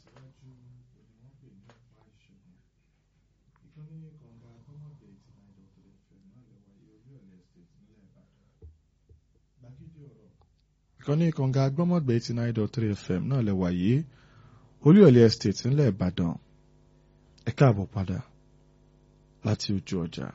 ìkànnì kànga gbọ́mọ̀gbẹ́ eighty nine dot three fm náà lẹ wà yìí olúyọ̀lé estate ńlẹ̀ ìbàdàn ẹ káàbọ̀ padà láti ojú ọjà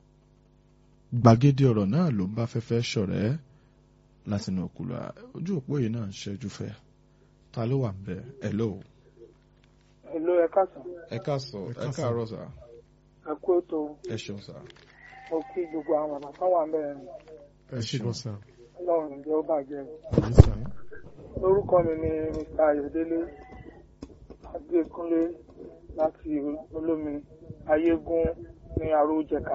gbàgede ọ̀rọ̀ náà ló ń bá fẹ́fẹ́ ṣọ̀rẹ́ látinú òkúlọ̀ ojú òpó yìí náà ń ṣẹ́jú fẹ́ ta ló wà ń bẹ̀ ẹ̀ lóò. Hello, ẹ káàsán. ẹ káàsán ẹ káàárọ̀ sà Ẹ kú ètò. ẹ ṣeun sà. Mo kí gbogbo àwọn bàbá kan wà mẹ́rin. ẹ ṣe gan sa Ọlọ́run ǹjẹ́ ó bàjẹ́. àmì sa Orúkọ mi ni Mr. Ayọ̀délé Adékúnlé láti Olómi Ayégún ní Arójẹ̀ka.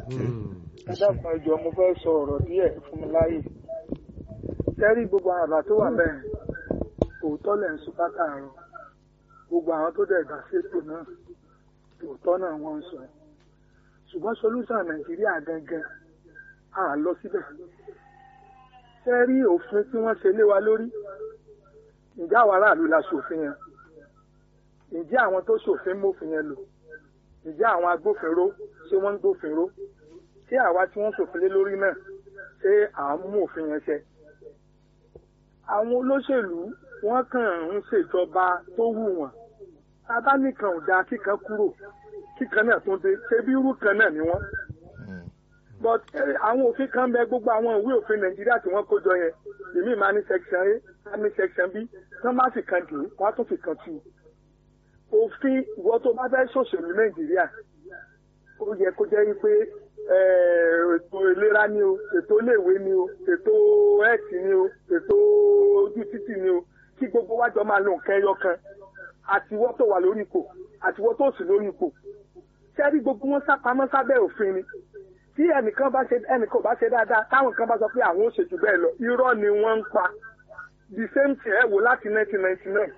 Ẹ dákun ẹ jọ̀ọ́ mo fẹ́ sọ ọ̀rọ̀ díẹ̀ fún mi láàyè. Kẹ́rí gbogbo àwọn àbá tó wà mẹ́rin. Òótọ́ lẹ̀ ń sún kákàárọ̀. Gbogbo àwọn tó dẹ̀ gbà ṣètò náà. Òótọ́ náà wọ́n ń sọ. Ṣùgbọ́n solúsàn Nàìjíríà gangan à lọ síbẹ̀. Ṣé rí òfin tí wọ́n ṣe lé wa lórí? Ǹjẹ́ àwọn aráàlú la ṣòfin yẹn? Ǹjẹ́ àwọn tó ṣòfin mófin yẹn lò? Ǹjẹ́ àwọn agbófinró ṣé wọ́n ń gbófinró? Ṣé àwa tí wọ́n ṣòfin lé lórí náà ṣé à ń mú òfin yẹn ṣẹ? Àwọn olóṣèlú wọ́n kàn ń ṣèjọba tó wù wọ́n. Bàbá nìkan ò dáa kíkan kúrò kíkan náà tún dé ṣé bí irú kan náà ni wọ́n but àwọn òfin kan bẹ gbogbo àwọn ìwé òfin nàìjíríà tí wọ́n kó jọ yẹn èmi máa ní section a á ní section b tán bá fi kan dè wọ́n á tún fi kan tù òfin ìwọ tó bá fẹ́ ṣòṣèlú nàìjíríà ó yẹ kó jẹ́ pé ètò ìlera ni o ètò iléèwé ni o ètò ẹ̀ẹ́tì ni o ètò ojú títì ni o kí gbogbo wájọ máa lo nǹkan ẹyọ kan àtiwọ́ tó wà lórí ipò àtiwọ́ tó sì lórí ipò sẹ́rí gbogbo wọn sápamọ́ sábẹ́ òfin ni tí ẹnìkan bá ṣe ẹnìkan bá ṣe dáadáa táwọn kan bá sọ pé àwọn ò ṣe jù bẹ́ẹ̀ lọ irọ́ ni wọ́n ń pa the same thing ẹ wò láti nineteen ninety nine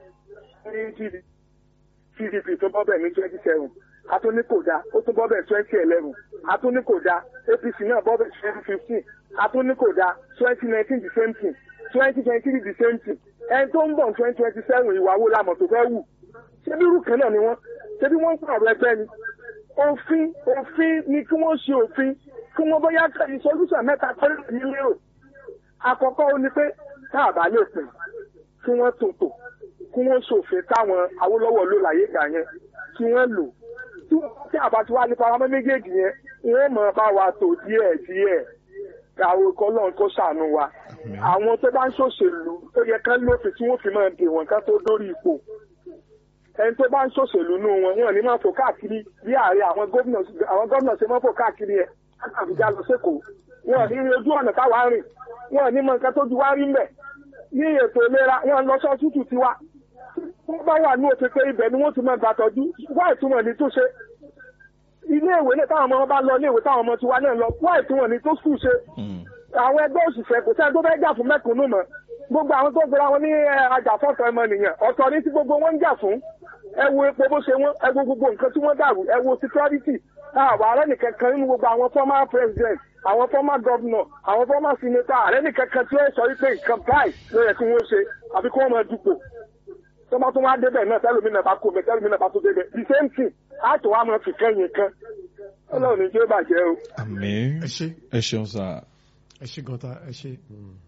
ní pdp tó bọ́ bẹ̀ ní twenty seven atúní kò dáa ó tún bọ́ bẹ̀ twenty eleven atúní kò dáa apc náà bọ́ bẹ̀ twenty fifteen atúní kò dáa twenty nineteen the same thing twenty twenty three the same thing ẹni tó ń bọ̀ twenty twenty seven ìwà wo la mọ̀ tó fẹ́ wù ṣé bí irú kan náà ni wọ́n ṣé bí wọ́n ń pààrọ̀ ẹgbẹ́ ni òfin òfin ni kí wọ́n ṣe òfin kí wọ́n bóyá ìsolúṣàn mẹ́ta pẹ́lú ní lérò àkọ́kọ́ ó ní pé tá a bá lè pè kí wọ́n tòtò kí wọ́n ṣòfin táwọn Awólọ́wọ̀ ló láyé gbà yẹn kí wọ́n lò tí àbá ti wá nípa ọmọ méjèèjì yẹn wọ́n mọ̀ bá wa tò díẹ̀ díẹ̀ àwọn ikọ̀ náà kó ṣàánú wa àwọn tó bá ń ṣòṣèlú tó yẹ kán lófin tí wọ́n fi máa dè wọ́n kán tó dórí ipò ẹni tó bá ń ṣòṣèlú nù wọn wọn ní máa fò káàkiri bí ààrẹ àwọn gómìnà àwọn gómìnà ṣe máa fò káàkiri ẹ àbújá lọ sẹ́kọ̀ọ́ wọn ní rí ojú ọ̀nà táwa rìn wọn ní mọ nǹkan tó ju wá rí mbẹ̀ ní ètò ìlera wọn lọ sọ tútù tiwa wọn bá wà ní òfin pé ibẹ̀ ni wọ́n ti máa gbà tọ́jú wá ìtumọ̀ ní tó ṣe ilé ìwé náà táwọn ọmọ wọn bá lọ ilé ìwé táwọn ọmọ tiwa náà lọ wá ìtumọ̀ ní tó skul ṣe àwọn ẹgbẹ́ òṣìṣẹ́ kò sẹ́ni tó fẹ́ jà fún mẹ́kúnnù mọ́ gbogbo àwọn tó gbéra wọn ní ajàfọ́tọ̀ ọmọnìyàn ọ̀tọ̀ ní tí gbogbo wọn ń jà fún ẹ wo epo bó ṣe wọn ẹ wo gbogbo nǹkan tí wọ́n dàrú ẹ wo security àwọn ààrẹ nìkan kan nínú gbogbo àwọn former president àwọn former governor àwọn former senator ààrẹ nìkan kan tí ó sọ wípé nǹkan báyìí ló yẹ kí wọ́n ṣe àbí kí wọ́n máa dupò tó bá tún wá débẹ̀ náà tẹ́lómìnà bá kó mi tẹ́lómìnà bá tún débẹ̀ the same thing á tó wá máa fi kẹ́yìn kan ọlọ́run ní jẹ́ bàjẹ́ o. àmín ẹ ṣe ẹ ṣeun sà. ẹ ṣe gan ta ẹ ṣe.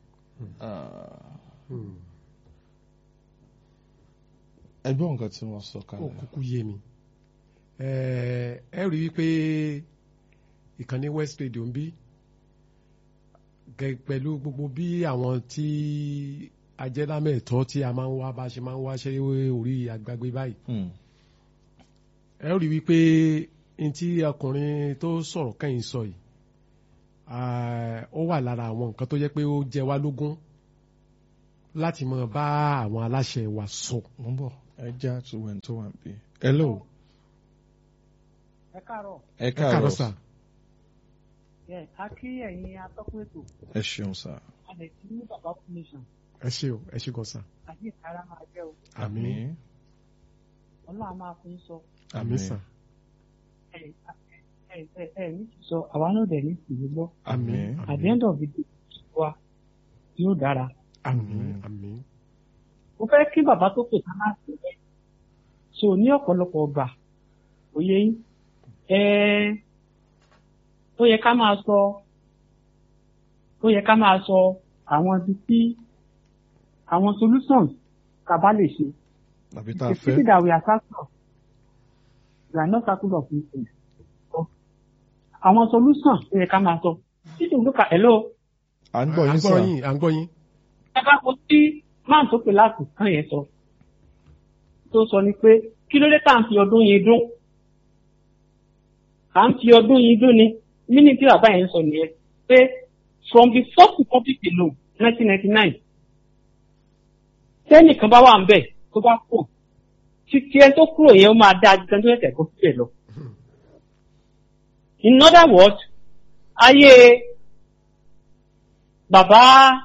ẹgbẹ́ nǹkan tí wọ́n sọ ó kalẹ̀. kúkú yé mi ẹ rí i pé ìkànnì West Radio ń bí gẹ- pẹ̀lú gbogbo bí àwọn tí ajẹ́lámẹ̀tọ́ tí a máa ń wá bá ṣe máa ń wá ṣe orí àgbàgbé báyìí Hmm. ẹ rí i wípé n tí ọkùnrin tó sọ̀rọ̀ kẹ́yìn sọ yìí ah, ó wà lára àwọn nǹkan tó jẹ́ pé ó jẹ wá lógún láti máa bá àwọn aláṣẹ wa sọ. mo ń bọ̀ ẹ já tó wẹ̀ tó wà bí. hello ẹ káàárọ̀ ẹ ẹ káàárọ̀ káàárọ̀ sà ẹ a kí ẹ̀yin atọ́kùn ètò ẹ ṣeun sà. a lè ti ní bàbá fún nation ẹ ṣe o ẹ ṣe gan sà àti ìtara máa jẹ́ o àmín ọlọ́run á máa fún sọ àmín sà ẹ ẹ ẹ ẹ ní ti sọ àwa náà dẹ̀ ní tìlú gbọ́ àmín at the end of the day wa yóò dára àmín àmín mo fẹ́ kí bàbá tó pè ká máa sọ bẹ́ẹ̀ so ní ọ̀pọ̀lọpọ̀ ọgbà òye yín ẹ ó yẹ ká máa sọ ó yẹ ká máa sọ àwọn ibi tí àwọn solutions ká bá lè ṣe àbí tá a the fẹ́. city that we are circle of we are not circle of influence So, àwọn solution ó yẹ ká máa sọ títí olùkà hello à ń gbọ́ à yín ń sà. gbọ́ yín à ń gbọ́ yín. ẹ bá wo tí máà tó pè láti kàn yẹn sọ tó sọ ni pé kí ló dé tá à ń fi ọdún yìí dún à ń fi ọdún yìí dún ni mínú tí bàbá yẹn sọ nìyẹn pé from the first republic alone nineteen ninety nine tẹ́nìkan bá wà ń bẹ̀ tó bá kù títí ẹ tó kúrò yẹn ó máa dá ju tẹ́ni tó yẹ kó síbẹ̀ lọ. in other words ayé bàbá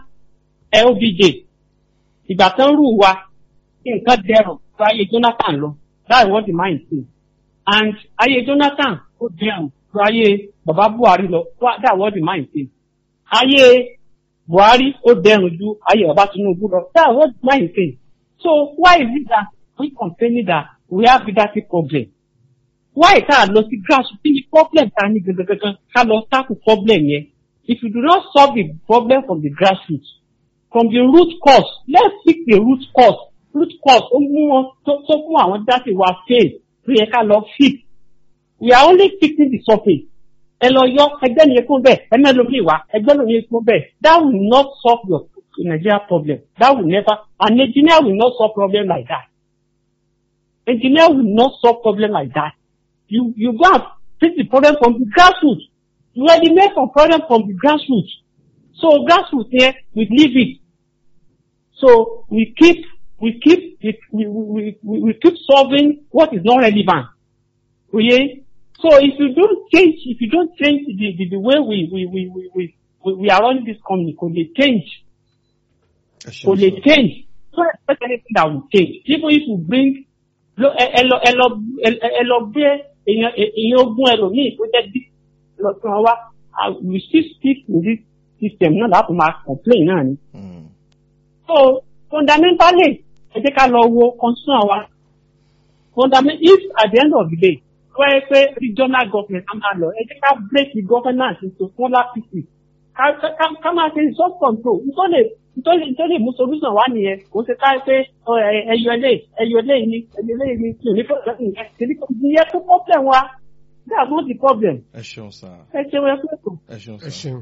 LBJ ìgbà tán rù wa nǹkan dẹrùn tó ayé Jonathan lọ that's what the mind say and ayé Jonathan ó dẹrùn tó ayé bàbá Buhari lọ that's what the mind say ayé Buhari ó dẹrùn ju ayé bàbá Tinubu lọ that's what the mind say so why is it that we complaining that we have leadership problem why tá a lọ sí grassroots kí ni problem ta ní gangan ká lọ tackle problem yẹn if you do not solve the problem from the grassroots from the root cause let's fix the root cause root cause ó mú wọn tó tó mú àwọn dáṣe wa fail tó yẹ ká lọ fix we are only fixing the surface ẹ lọ yọ ẹgbẹ́ nìyẹn kún bẹ́ẹ̀ ẹ mẹ́lò mi wá ẹgbẹ́ nìyẹn kún bẹ́ẹ̀ that will not solve your Nigeria problem that will never an engineer will not solve problem like that engineer will not solve problem like that you you go and fix the problem from the grassroots you eliminate some problem from the grassroots so grassroots here we leave it so we keep we keep we we we, we, we keep solving what is not relevant oye so if you don't change if you don't change the the, the way we we we we we we, we are running this company kò lè change ẹ kò ṣeun lè sà. change so expect anything that will change even if you bring lo ẹ ẹ lọ ẹ lọ ẹ- ẹ lọ gbé èèyàn èèyàn ogún ẹlòmíì tó jẹ́ bí lọ sí wọn wá ah, we still stick in this system náà láti máa complain náà ni. Mm. so fundamentally ẹ jẹ́ ká lọ wo concern wa fundament if at the end of the day wọ́n yẹ pé regional government á máa lọ ẹ jẹ́ ká break the governance into smaller pieces ká ká ká máa ṣe resource control nítorí nítorí nítorí mú solution wá nìyẹn kò ṣe ká pé ọ, ẹ- ẹyọ ilé ẹyọ ilé yìí ni ẹyọ ilé yìí ni tí ò ní problem yẹn kìí kò ìyẹn tó problem wa that's not the problem ẹ ṣeun sà. ẹ ṣe wẹ fún ètò. ẹ ṣeun ẹ sà. ṣeun.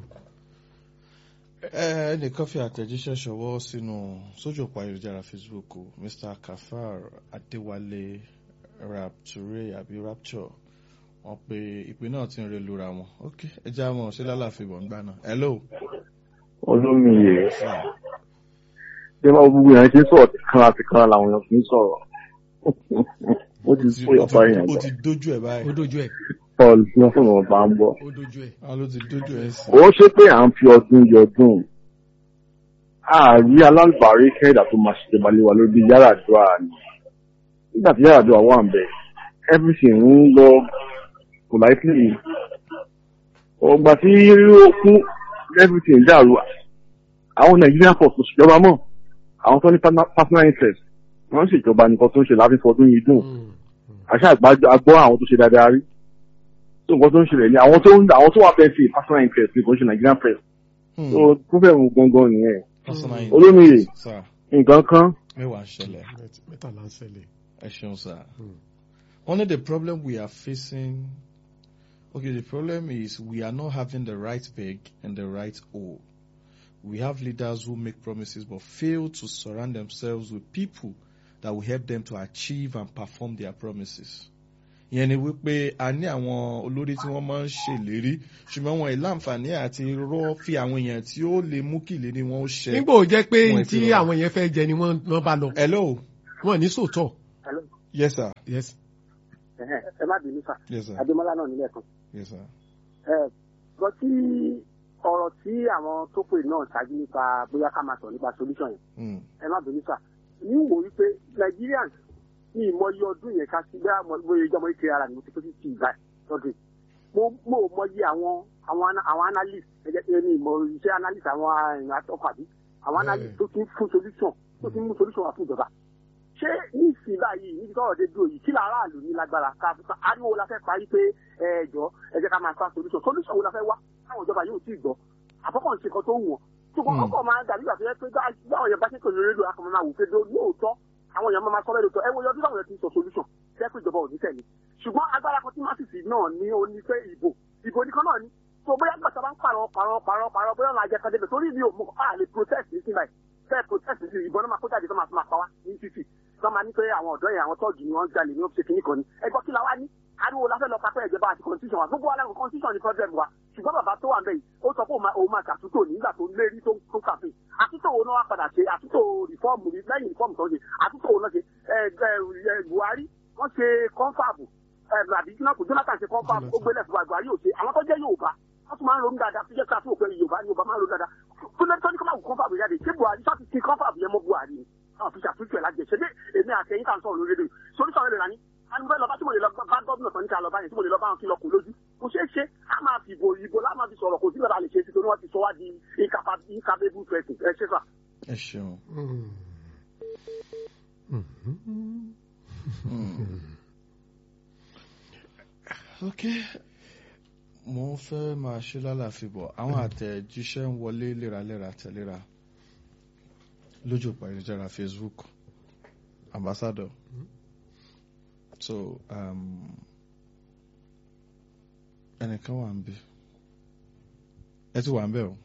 ẹ ẹnìkan fi àtẹ̀jíṣẹ́ ṣọwọ́ sínú sójú òpó ayélujára Facebook o Mr Kafar Adéwálé Rapture àbí Rapture wọ́n pe ìpè náà ti ń re lura wọn ok ẹ já mọ̀ ṣé lálàáfíà bọ̀ ń gbà náà hello. olómìye sà. ṣé máa gbogbo yẹn ṣe sọ̀rọ̀ tí kan àti kan làwọn èèyàn fi ń sọ̀rọ̀ ó ti Ó ti- fún ó ìyọ̀pá ti- èèyàn ó lọ ti dójú ẹ̀ báyìí. ó dojú ẹ̀ paul tí wọ́n fún wọn bá ń bọ̀. ó dojú ẹ̀. a ló ti dójú ẹ̀ sí. ó ṣe pé à ń fi ọdún yọdún ààrí alábàárí kẹ́ẹ̀dà tó máa ṣèjọba lé wa lórí Yar'Adua ni nígbà tí Yar'Adua wà ń bẹ̀ everything ń lọ politely ọgbà tí ó kún everything dàrú àwọn Nigerian force kò ṣèjọba mọ́ àwọn tó ní partner- personal interest wọ́n ń ṣèjọba nìkan tó ń ṣe láti fọdún yìí dùn Mm. àṣà àgbọ̀ àwọn tó ṣe dáadáa rí tó nǹkan tó ń ṣẹlẹ̀ ní àwọn tó ń àwọn tó wà fẹ́ sí personal interest ní kò ń ṣe Nigerian press Hmm. tó tó fẹ́ mú gangan nìyẹn personal Mm. interest. Olómìye. sà nǹkan kan mẹ́wàá ń ṣẹlẹ̀ Mẹ́t- mẹ́tàlá ń ṣẹlẹ̀. ẹ ṣeun sà. Mm. Only the problem we are facing, okay, the problem is we are not having the right peg and the right hole. We have leaders who make promises but fail to surround themselves with people that will help them to achieve and perform their promises. ìyẹn ni wípé a ní àwọn olórí tí wọ́n máa ń ṣèlérí ṣùgbọ́n wọn ì láǹfààní àti rọ́ fi àwọn èèyàn tí ó lè mú kí ìlérí wọn ó ṣẹ. nígbà ó jẹ́ pé Wọ́n tí ti rọrùn. àwọn yẹn fẹ́ jẹ ni wọ́n wọ́n bá lọ hello wọ́n ní sòótọ́. yes sir yes. ẹ má bínú sà yes sir adémọlá náà nílẹ̀ kan yes sir ẹ gbọ́ tí ọ̀rọ̀ tí àwọn tó pè náà ṣáájú nípa bóyá ká máa sọ nípa solution yẹn mm. ẹ má bínú sà ní wò wípé Nigerians ní ìmọ̀ye ọdún yẹn ká sí bẹ́ẹ̀ mọ bóyá ìjọba ìkéré ara mi mo ti tó sí ti ìgbà lọ́dún yìí mo mo ò mọyì àwọn àwọn ana- àwọn analyst ẹgbẹ́ tí ní ìmọ̀ iṣẹ́ analyst àwọn àrùn atọ́kọ̀ àbí àwọn analyst tó ti ń fún solution tó ti ń mú solution wá fún ìjọba ṣé ní ìsìn báyìí níbi tọ́rọ̀ dé dúró yìí kí làáràlú ní lágbára ká ariwo la fẹ́ parí pé ẹ jọ ẹ jẹ́ ká máa fa solution solution wo la fẹ́ wá táwọn ìjọba yóò tí ì gbọ́ àkọ́kọ́ ń ṣe kan tó wù wọ́n ṣùgbọ́n ọkọ̀ máa dàbí ìgbà tó yẹ pé báwọn yẹn bá ṣe pèlú rédíò akọ̀mọ́ máa wò pé lóòótọ́ àwọn èèyàn máa sọ bẹ́ẹ̀ lóòótọ́ ẹ wo yọdún táwọn yẹn ti sọ solution jẹ́ pé ìjọba ò ní tẹ̀lé ṣùgbọ́n agbára kan tí másìsì náà ní ó ní pé ìbò ìbò nìkan náà ní tó bóyá gbàtà bá ń pààrọ̀ pààrọ̀ pààrọ̀ pààrọ̀ bóyá ọ̀nà àjẹkọ̀ débẹ̀ torí mi ò mọ̀ á lè protest ní sinmi fẹ́ protest sí ìbọn náà máa kó jáde tó máa fi máa pa wá ní títì tó máa ní pé àwọn ọ̀dọ́ yẹn àwọn tọ́ọ̀gì ni wọ́n jalè ní ọ́fíìsì kìíní kan ni ẹgbọ́ kí la wá ní ariwo la fẹ́ lọ papẹ́ ìjọba àti constitution wa gbogbo aláwọ̀ constitution ni problem wa ṣùgbọ́n bàbá tó wà ń bẹ̀ yìí ó sọ pé òun máa ṣàtúntò nígbà tó lérí tó tó kàfé àtúntò wo náà wá padà ṣe àtúntò rìfọ́ọ̀mù lẹ́yìn rìfọ́ọ̀mù tó ń ṣe àtúntò wo náà ṣe Buhari wọ́n ṣe kọ́ńfàbù àbí Jonathan ṣe kọ́ńfàbù ó gbélé fún Buhari ò ṣe àwọn tó jẹ́ Yorùbá wọ́n tún máa ń ronú dáadáa tó jẹ́ ká fún òpin Yorùbá Yorùbá máa ń ronú dáadáa tó lè tó ní kọ́ máa wù kọ́ńfàbù jáde ṣé Buhari ṣáà ti ṣe kọ́ńfàbù yẹn mọ́ Buhari ni àwọn fi ṣàtúntò ẹ̀ lájẹ ṣe bí èmi àtẹ̀yìn kan sọ̀rọ̀ lórí rédíò sórí sọ̀rọ̀ lè rání àni bẹ́ẹ̀ lọ bá tí mo lè lọ bá gómìnà tó ní ká lọ bá yẹn tí mo lè lọ bá wọn kí lọ kù lójú kò ṣeé ṣe a máa fi ìbò ìbò lá máa fi sọ̀rọ̀ kò sí lọ́ba lè ṣe sí torí wọ́n ti sọ wá di incapable person ẹ ṣe fà. ẹ ṣeun. ok mo fẹ́ máa ṣe lálàáfíà bọ̀ àwọn àtẹ̀jíṣẹ́ ń wọlé léraléra tẹ̀léra lójú òpó ayélujára Facebook ambassador so ẹnìkan wà ń bí ẹ ti wà ń bẹ o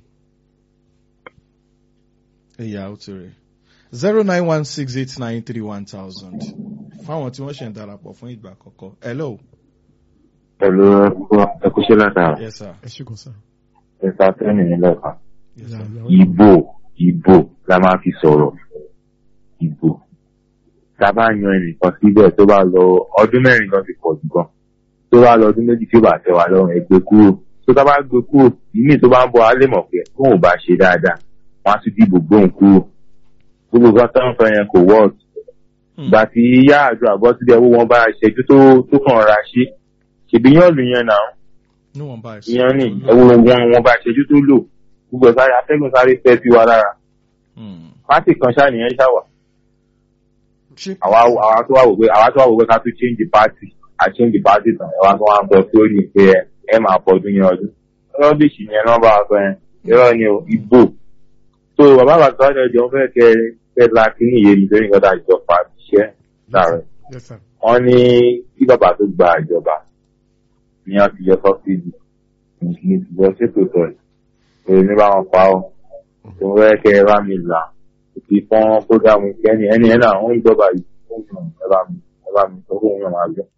ẹyà ó ti rè zero nine one six eight nine three one thousand fáwọn tí wọ́n ṣe ń darapọ̀ fún ìgbà àkọ́kọ́ hello. pẹ̀lú ẹkúṣẹ́ látara yes sir. ẹ ṣe kàn sá. ẹ̀ka tẹ́nì nílẹ̀ kan yes sir. ìbò ìbò la máa fi sọ̀rọ̀ ìbò tá a bá yan ẹnìkan síbẹ̀ tó bá lọ ọdún mẹ́rin gan ti pọ̀ jù gan tó bá lọ ọdún méjì tí ó bá tẹ́ wa lọ́rùn ẹ gbé kúrò tó tá a bá gbé kúrò ìmí tó bá ń bọ̀ á lè mọ̀ pé tóun ò bá ṣe dáadáa wọ́n á tún dìbò gbóhùn kúrò gbogbo nǹkan tó ń fẹ́ yẹn kò wọ́ọ̀tù ìgbà tí yá àjọ àbọ̀ sílẹ̀ owó wọn bá ṣẹ́jú tó tó kàn ra ṣe ṣèbí yán lù yẹn náà níwọ̀n bá ẹ̀sìn. ìyẹn ní ẹwọ wọn wọn bá ṣẹ́jú tó lò gbogbo ẹ̀ sáré atẹ́gùn sáré fẹ́ sí wa lára pátì kan ṣáà nìyẹn ṣáwà àwa àwa tó wà wò pé àwa tó wà wò pé ká tún change the party a change the party tán ẹ wá tó wá ń bọ sórí pé ẹ ẹ máa bọdún yẹn ọdún rọ́bìṣì yẹn náà bá wa sọ yẹn irọ́ ni o ìbò so bàbá bàtà ọ̀dọ̀ ìjọ fẹ́ kẹ kẹ la kíní ìyé mi lórí nǹkan tá a jọ fà ṣiṣẹ́ láàrẹ̀ yes sir. wọ́n ní kí bàbá tó gba ìjọba ní wọ́n ti yọ sọ́sídì ní ti yọ ṣètò sọ ẹ̀ èrè ní bá wọn pa ọ́ tó ń fẹ́ kẹ ẹ bá mi là ti fọ́n fúgàmù kẹ́ni ẹni ẹ̀ náà wọ́n ìjọba yìí fún mi ẹ bá mi ẹ bá mi sọ fún mi ọ̀nà àgbẹ̀.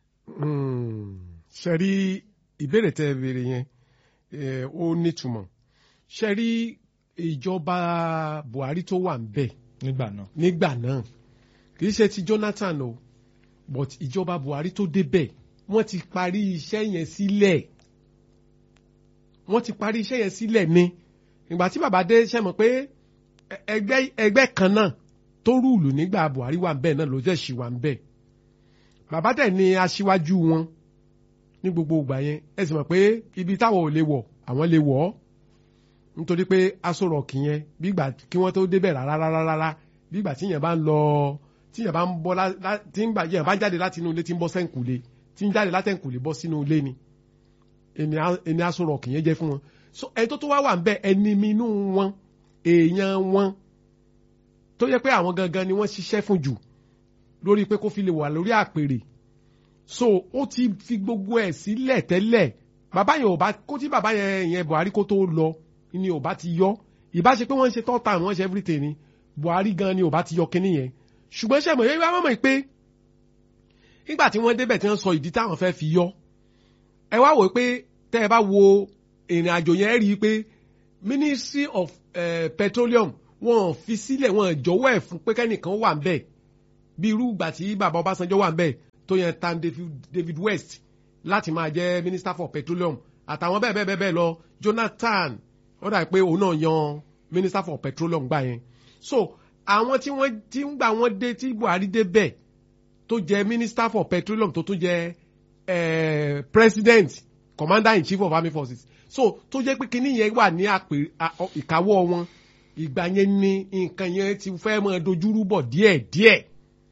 ṣe rí ìbéèrè tẹ́ ẹ béèrè yẹn eh, ó nítumọ̀ ṣe rí ìjọba Buhari tó wà ń bẹ̀ nígbà náà. nígbà náà kì í ṣe ti Jonathan o but ìjọba Buhari tó débẹ̀ wọ́n ti parí iṣẹ́ yẹn sílẹ̀ wọ́n ti parí iṣẹ́ yẹn sílẹ̀ ni ìgbà tí bàbá dé ṣe mọ̀ pé ẹgbẹ́ ẹgbẹ́ kan náà tó rúùlù nígbà Buhari wà ń bẹ̀ náà ló jẹ́ ṣì wà ń bẹ̀ bàbá dẹ̀ ni aṣíwájú wọn ní gbogbo ìgbà yẹn ẹ sì mọ̀ pé ibi táwọn ò lè wọ̀ àwọn lè wọ̀ ọ́ nítorí pé aṣọ rọ̀kì yẹn bígbà kí wọ́n tó débẹ̀ rárá rárá rárá bígbà tíyẹn bá ń lọ tíyẹn bá ń bọ́ tí ń gbà yẹn bá ń jáde láti inú ilé tí ń bọ́ sẹ́ǹkùlé tí ń jáde látẹ̀ǹkùlé bọ́ sínú ilé ni ẹni aṣọ rọ̀kì yẹn jẹ́ fún wọn so ẹni tó tó wá wà ń bẹ ẹni mi inú wọn èèyàn wọn tó yẹ pé àwọn gangan ni wọ́n ṣiṣẹ́ fún jù lórí pé kó fi lè wà lórí àpèrè so ó ti fi gbogbo ẹ̀ sílẹ̀ tẹ́lẹ̀ bàbá yẹn ò bá kó tí bàbá yẹn yẹn Buhari kó tó lọ ni ò bá ti yọ ìbá ṣe pé wọ́n ń ṣe third time wọ́n ṣe everything ni Buhari gan ni ò bá ti yọ kínní yẹn ṣùgbọ́n ṣe mọ̀ yẹ́n wá mọ̀ pé nígbà tí wọ́n débẹ̀ tí wọ́n sọ ìdí táwọn fẹ́ fi yọ ẹ wá wò pé tẹ́ ẹ bá wo ìrìn àjò yẹn rí i pé Ministry of uh, Petroleum wọ́n fi sílẹ̀ wọ́n jọ̀wọ́ ẹ̀ fún pé kẹ́nìkan wà ń bẹ̀ bí irú ìgbà tí bàbá Ọbásanjọ́ wà ń bẹ̀ tó yẹn tan David, David West láti máa jẹ́ Minister for Petroleum àtàwọn bẹ́ẹ̀ bẹ́ẹ̀ bẹ́ẹ̀ lọ Jonathan ó dà pé òun náà yan Minister for Petroleum gbà yẹn so àwọn tí wọ́n ti ń gbà wọ́n dé tí Buhari dé bẹ̀ tó jẹ́ Minister for Petroleum tó tún jẹ́ eh, President Commander in Chief of Army Forces so tó jẹ́ pé kinní yẹn wà ní àpè ìkáwọ́ wọn ìgbà yẹn ni nǹkan yẹn ti fẹ́ máa dojúrú bọ̀ díẹ̀díẹ̀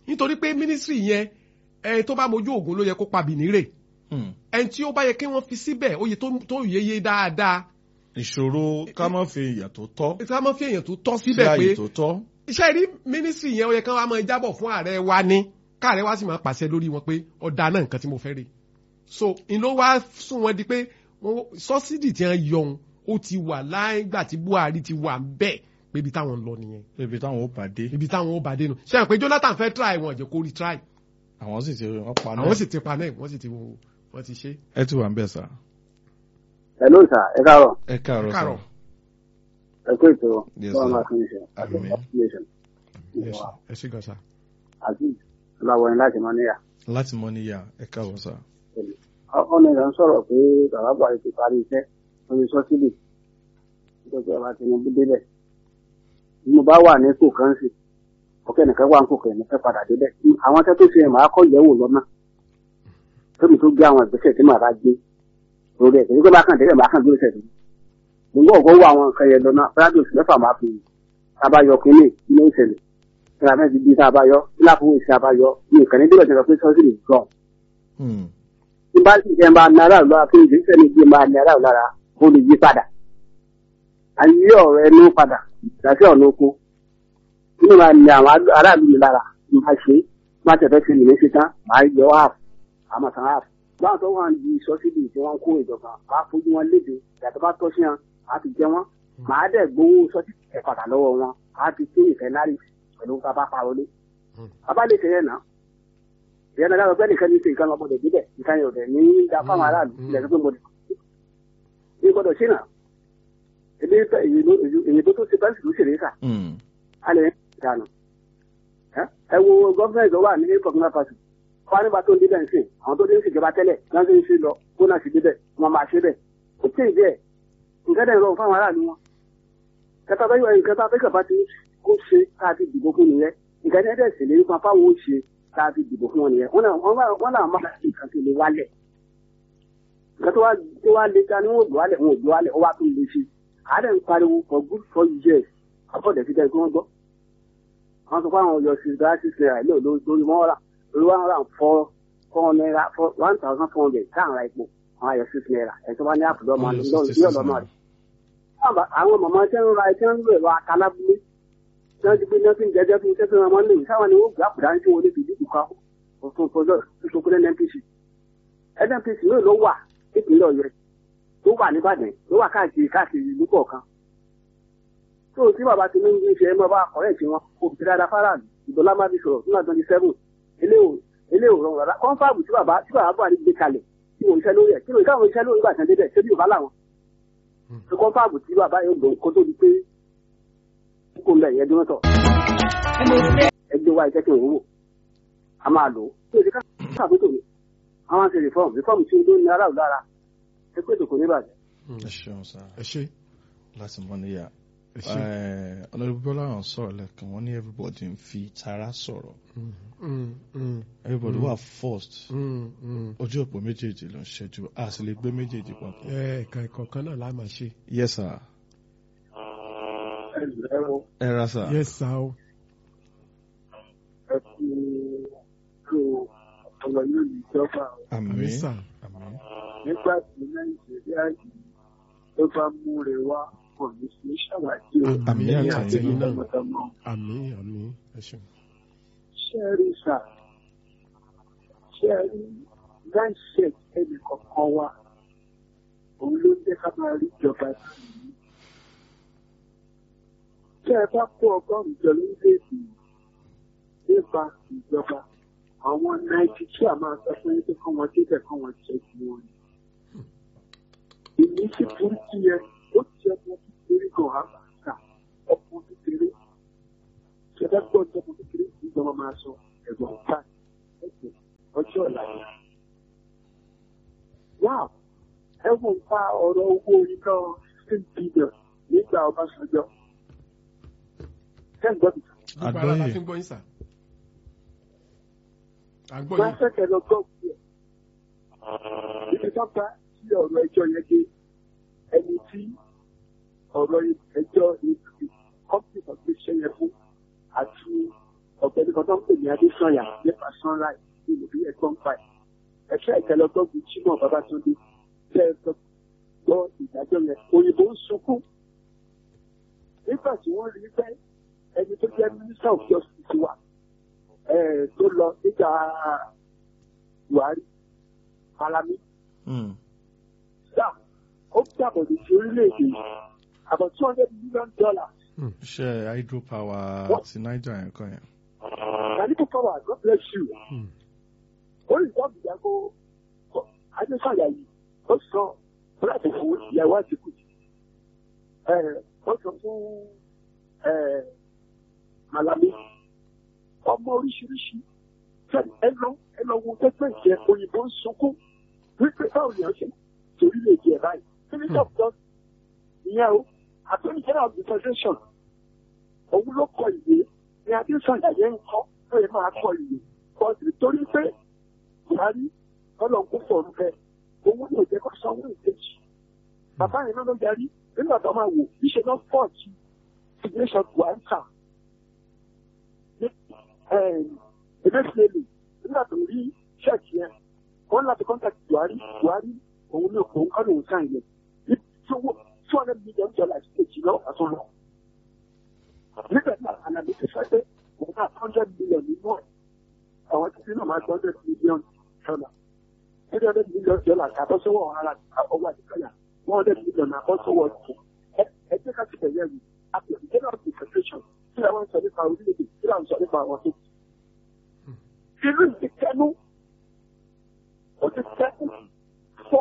nítorí pé mínísírì yẹn ẹ tó bá mojú ògùn ló yẹ kó pa bìnírè Hmm. ẹni tí ó bá yẹ kí wọ́n fi síbẹ̀ ó yẹ tó- tó yeye dáadáa ìṣòro ká má fi ìyà tó tọ́ tí wọ́n máa fi èèyàn tó tọ́ sí síbẹ̀ ààyè pé tó tọ́. iṣẹ́ rí mínísírì yẹn ó yẹ kí wọ́n á máa jábọ̀ fún ààrẹ wa ní káàrẹ wa sì máa pàṣẹ lórí wọn pé ọ̀dà náà nǹkan tí mo fẹ́ rí so n ló wá sún wọn di pé wọ́n- sọ́sídì tí wọ́n yọ ohun ó ti wà láìgbà tí Buhari ti wà bẹ́ẹ̀ pé ibi táwọn ń lọ nìyẹn ibi táwọn ó bá dé ibi táwọn ó bá dé nu ṣe hàn pé Jonathan fẹ́ try wọn jẹ́ kó rí try àwọn sì ti wọ́n pa náà. àwọn sì ti pa náà wọ́n sì ti wọ́n ti ṣe. ẹ ti wà ń bẹ̀ sà. hello sir ẹ káàárọ̀ ẹ káàárọ̀ sà. Káàárọ̀. ẹ kó ètò Yes, bọ́ọ̀ sir. máa fún iṣẹ́ àti Àmín. application ẹ ṣe gan sa. àti ọláwọ̀ yẹn láti mọ́ níyà. láti mọ níyà ẹ káàárọ̀ sà. ọ̀nà ìlànà sọ̀rọ̀ pé bàbá buhari ti parí iṣẹ́ lórí sọ́sílì nítorí ọba tinubu débẹ̀ bí mo bá wà ní kò kan sí ọkẹ́ nìkan wà ní kò kan nìkan padà débẹ̀ àwọn tẹ́ tó ṣe ẹ̀ máa kọ́ yẹ̀wò lọ́nà tóbi tó gbé àwọn ìgbésẹ̀ tí màá bá gbé lórí ẹ̀ kì í gbé bá kàn débẹ̀ máa kàn dúró sẹ̀ mo gbọ́ ọ̀gọ́ wo àwọn nǹkan yẹn lọ́nà fúlàdì oṣù mẹ́fà máa fi tabayọ kínní ilé ìṣẹ̀lẹ̀ ìlànà mẹ́rin bíi tabayọ ìlàfowó ìṣe abayọ ní ìkànnì débẹ̀ tí wọ́n fi sọ́sílì gbọ̀n Hmm. tí bá sì jẹ́ máa náírà lọ́la tó ìdí sẹ́ni tí máa náírà lára kó lè yí padà. a yí ọ̀rọ̀ ẹnu padà ìdásí ọ̀nà oko nínú máa ní àwọn aráàlú mi lára máa ṣe má tẹ̀fẹ́ fi nìyẹn ṣe tán máa yọ half àmọ́ san half. báwọn tó wà ń di sọ́sídì tí wọ́n ń kó ìjọba máa fojú wọn léde ìyàtọ̀ bá tọ́ sí wọn á ti jẹ wọn máa dẹ̀ gbowó sọ́sídì ẹ̀ padà lọ́wọ́ wọn á ti pé ìfẹ́ náírà pẹ̀lú bàbá parọ́ lé. bàbá lè ṣe yẹn náà ìyẹn náà lọ́gbẹ́ nìkan ní ṣe nǹkan ọmọdé bíbẹ̀ nǹkan yóò dẹ̀ ní da fáwọn aráàlú ilẹ̀ tó gbé mọ́dé. ní gbọ́dọ̀ ṣe náà ebi fẹ́ èyí tó tó ṣe bẹ́ẹ̀ sì ló ṣèlérí sà Hmm. á lè dànù. ẹ wo gọ́fìnẹ̀tì tó wà ní burkina faso wọ́n á nígbà tó ń débẹ̀ ń sìn àwọn tó dé ń ṣèjọba tẹ́lẹ̀ náà tó ń ṣe lọ kó náà sì débẹ̀ wọ́n máa ṣe bẹ̀. ó tẹ̀ ìdí ẹ̀ nǹkan dẹ̀ rọrùn fáwọn aráàlú wọn. kẹta bẹ́ẹ̀ yọ nǹkan tá a fẹ́ kàbá ti kó ṣe ká ti dìbò fún nìyẹn nǹkan dẹ̀ ṣèlérí fún apáwo ó ṣe tá a fi dìbò fún wọn nìyẹn wọn náà wọn náà máa fi nǹkan tó lè wálẹ̀ nǹkan tó wá tó wá lé ta ni wọn ò gbọ́ wálẹ̀ wọn ò gbọ́ wálẹ̀ ó wá tó lè ṣe àárẹ̀ ń pariwo for good four years àbọ̀dẹ̀ ti dẹ́gbẹ́ wọn gbọ́ wọn sọ pé àwọn yọ sí dá six naira ilé olórí lórí wọn rà lórí wọn rà four four naira four one thousand four hundred táwọn ra epo àwọn ayọ six naira ẹ̀ tó bá ní àpòlọ́ ọmọ Wọ́n yọ lọ́rùn 66 sí ọ̀dọ́ náà rẹ̀ àwọn mọ̀mọ́ tẹ́ ń ra ẹ̀ tẹ́ ń lò ẹ̀rọ akalábúlé tí wọ́n ti gbé nọ́ọ̀sì jẹ́jẹ́ fún iṣẹ́ tí wọ́n máa ń lò sáwọn ni wọ́n gbé àpòdá ń tí wọ́n lè fi dìbò ká òfin fọjọ́ ìṣokúnlẹ̀ NNPC NNPC náà ló wà nípìnlẹ̀ Ọ̀yọ́ tó wà nìbàdàn tó wà káàkiri káàkiri ìlú kọ̀ọ̀kan tó tí bàbá ti ní ní ṣe ẹ máa bá ọ̀rẹ́ tí wọn kò fi dáadáa fáráàlú ìdọ́lá má fi sọ̀rọ̀ nígbà twenty seven ilé ò rọrùn rárá kọ́ńfàbù tí bàbá tí bàbá Buhari gbé kalẹ̀ tí wọ́n iṣẹ́ lórí ẹ̀ kí ló káwọn iṣẹ́ lórí ìgbà tán débẹ̀ ṣé bí Yorùbá làwọn tó kọ́ńfàbù tí bàbá yóò gbòó kó tó di pé kó ń bẹ̀ yẹn dúró tọ̀ ẹgbẹ́ wa iṣẹ́ tí wọ́n wò a máa lò ó tó ìdí káàbùtò mi àwọn àti reform reform tí ó ló ní aráàlú lára ẹ pé tòkò níbàjẹ́. ẹ ṣeun sà ẹ ṣe láti mọ níyà. ẹ ṣe. ọ̀nàdìbò bọ́lá hàn sọ̀rọ̀ lẹ́kàn wọ́n ní everybody ń fi tara sọ̀rọ̀ Mm, mm, everybody Mm. wà first mm, mm. ojú òpó méjèèjì ló ń ṣẹ́jú a sì lè gbé méjèèjì papọ̀. ẹ ẹ̀ka ìkọ̀ọ̀kan náà la máa ṣe. yes sir ẹ ra sà. yes sir o. ẹ kú kú ọ̀rọ̀ yóò ní ìjọba àmì àmín sà. àmín nígbà tí nàìjíríà yìí ló bá mú rẹ wá kò ní sí ṣàwádìí o àmì àmín àtẹ̀yìn náà tọmọtọmọ àmì àmì ẹ ṣeun. ṣẹ́ẹ̀rì sà ṣẹ́ẹ̀rì mindset ẹnì kọ̀ọ̀kan wa òun ló ń jẹ́ ká máa rí ìjọba sí i. tẹ́ ẹ bá kó ọgọ́rùn-ún jọ lórílẹ̀‐èdè yìí nípa ìjọba àwọn náìtì tí a máa sọ fún yín pé kọ́ wọn débẹ̀ kọ́ wọn jẹ́ ju wọn ni. èmi sì burúkú yẹn ó ti ọmọ kékeré kan àbàtà ọmọ kékeré ṣẹlẹ gbọ́ ọjọ́ ọmọ kékeré ìjọba máa sọ ẹ̀gbọ́n ta ẹ̀sìn ọjọ́ ọ̀la yẹn. Wow! ẹ wò ń pa ọ̀rọ̀ owó iná fifteen billion nígbà Ọbásanjọ́. Ṣé ń gbọ́ mi? gbogbo ara la Àgbọ́yé. fi ń gbọ́ yín sà. à ń gbọ́ Wọ́n á yín. fẹ́kẹ̀ lọ gbọ́ òkú ẹ̀. Ibi tó bá sí ọ̀rọ̀ ẹjọ́ yẹn dé ẹni tí ọ̀rọ̀ ẹjọ́ kọ́mpì kan gbé ṣẹ́ yẹn fún àti ọ̀gbẹ́ni kan tó ń pè ní adésanya nípa sunrise ní ìlú ẹ̀gbọ́n pa ẹ̀ ẹ̀ṣẹ́ ìtẹ́lọ́gbọ́gbù chimọ̀ babatunde tẹ́ ẹ sọ gbọ́ ìdájọ́ yẹn òyìnbó ń sunkún nígbà tí wọ́n rí pé ẹni tó jẹ́ minister of justice wa ẹ̀ tó lọ nígbà buhari malami Hmm. sáà ó gbàbọ̀dé sí orílẹ̀-èdè yìí about two hundred million dollars iṣẹ́ hydropower ti niger yẹn kan yẹn. Nanipo power God bless you. Hmm. Ó lè dá ìyàgò Adéfàyà yìí. Ó sọ láti fún ìyàwó àtìkù. Ó sọ fún eh, Malami. Ọmọ oríṣiríṣi. Fẹ́ẹ̀ni ẹ lọ ẹ lọ wo pẹ́pẹ́ ìjẹ òyìnbó ń sunkún. Wípé báwo ni wọ́n ṣe torí lè jẹ báyìí. Minister of Justice ìyẹn o. Attorney General of the Federation. Òun ló kọ ìwé ní adéṣàyà yẹn ń kọ́ ó yẹ máa kọ ìwé bọ́ọ̀sì torí pé buhari ọlọ́run kò fọ̀rọ̀ bẹ́ẹ̀ owó yóò jẹ́ kó sanwó ìkejì bàbá yẹn náà ló darí nígbà tó máa wò níṣẹ́ náà fọ́ọ̀tì signation buhari kà ní emefiele nígbà tó rí ṣẹ́ẹ̀kì yẹn wọ́n láti contact buhari buhari òun ní òun kọ́ lòun sáà yẹn ní two hundred million dollars kejì lọ́wọ́ àtúnlọ́ nígbà tí àlàbí ti fẹ́ pé òun náà hundred million nínú ẹ̀ àwọn títí náà máa hundred million dollar three hundred million dollar àbọ̀sọ́wọ́ ara ọwọ́ àdìgbàyà one hundred million àbọ̀sọ́wọ́ ọ̀tún ẹ jẹ́ ká ti bẹ̀rẹ̀ ẹ̀rù àti ìjọba of the federation tí àwọn sọ nípa orílẹ̀-èdè tí àwọn sọ nípa àwọn tó. ìlú ti tẹnu ó ti tẹnu fọ́.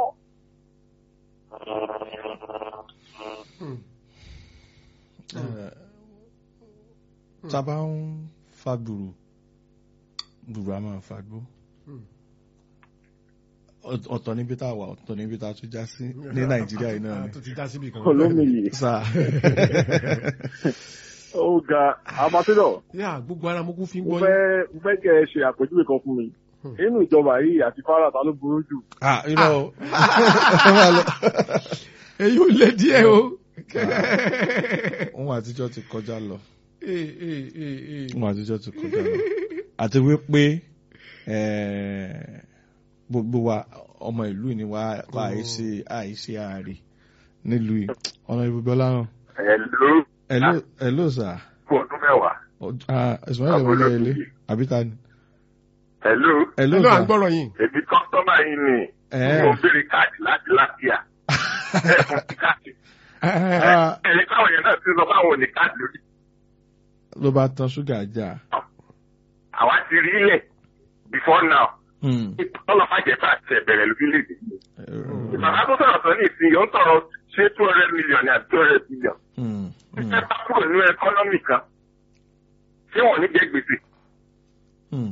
tá a bá ń fa gbùrù gbùrù a máa fa gbó Ọ̀t- ọ̀tọ̀ níbi tá a wà ọ̀tọ̀ níbi tá a tún já sí ní nàìjíríà yìí náà ni. tó ti já síbi kan. olómìnir sá ó ga amatidọ yà gbogbo ara mo kún fi ń mo gbọ́ yín. fẹ́ mo fẹ́ kẹ́ ẹ ṣe àpèjúwe kan fún mi nínú ìjọba yìí àti fara ta ló burú jù ah irọ́ o ẹ máa lọ. èyí ò lé díẹ̀ o. ohun àtijọ́ ti kọjá lọ Ee, ee, ee, ee. ohun àtijọ́ ti kọjá lọ àti wípé eh, gbogbo wa ọmọ ìlú ni wa kọ àìsí àìsí ààrẹ nílùú yìí ọ̀nà ìbùdó láràn. Hello, hello hello sir fún ọdún mẹ́wàá. ah ismail Àbúrò ẹ̀wọ̀n ilé Tuki. àbíta ni. Hello, hello Hello, à ń sir gbọ́rọ̀ yín. èmi kọ́sítọ́mà yín ni Eh. mo ń béèrè káàdì láti látíà. Ẹ fún mi káàdì. Ah, Ẹ̀yin káwọn yẹn náà ti sọ fáwọn òní káàdì lórí. ló bá tan ṣúgà jà. Àwa ti rí ilẹ̀ before now. Hmm. Ọlọ́pàá jẹ̀fà ti ẹ̀bẹ̀rẹ̀ lórílẹ̀-èdè yìí. Eh, Bàbá tó sọ̀rọ̀ sọ ní ìsìn yóò ń tọrọ ṣé two hundred million ní àti two hundred million. hmm, hmm, Ṣé bá kúrò nínú ẹkọ́nọ́mì kan? Ṣé wọ́n ní jẹ gbèsè? hmm.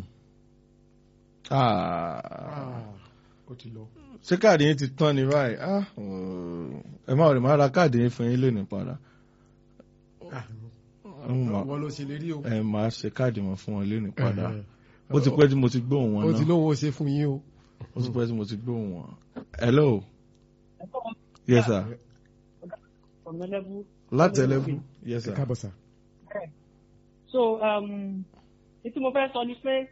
Ah, Ah, ó ti lọ. ṣé káàdì yín ti tán ni báyìí Ah, oh, ẹ má rè má ra káàdì yín fún yín lónìí padà Ah, Mm, ma- wọ́n ló ṣe lè rí o. ẹ máa ṣe káàdì wọn fún wọn lónìí padà ó ti pẹ́ tí mo ti gbóhùn wọn ó ti náà lóun ó ṣe fún yín o. ó ti pẹ́ tí mo ti gbóhùn wọn. hello yes sir ọ̀mẹ́lẹ́bù. láti ẹlẹ́bù yes ẹ sir. káàbọ̀ sà. so um, ètí mo fẹ́ sọ ni pé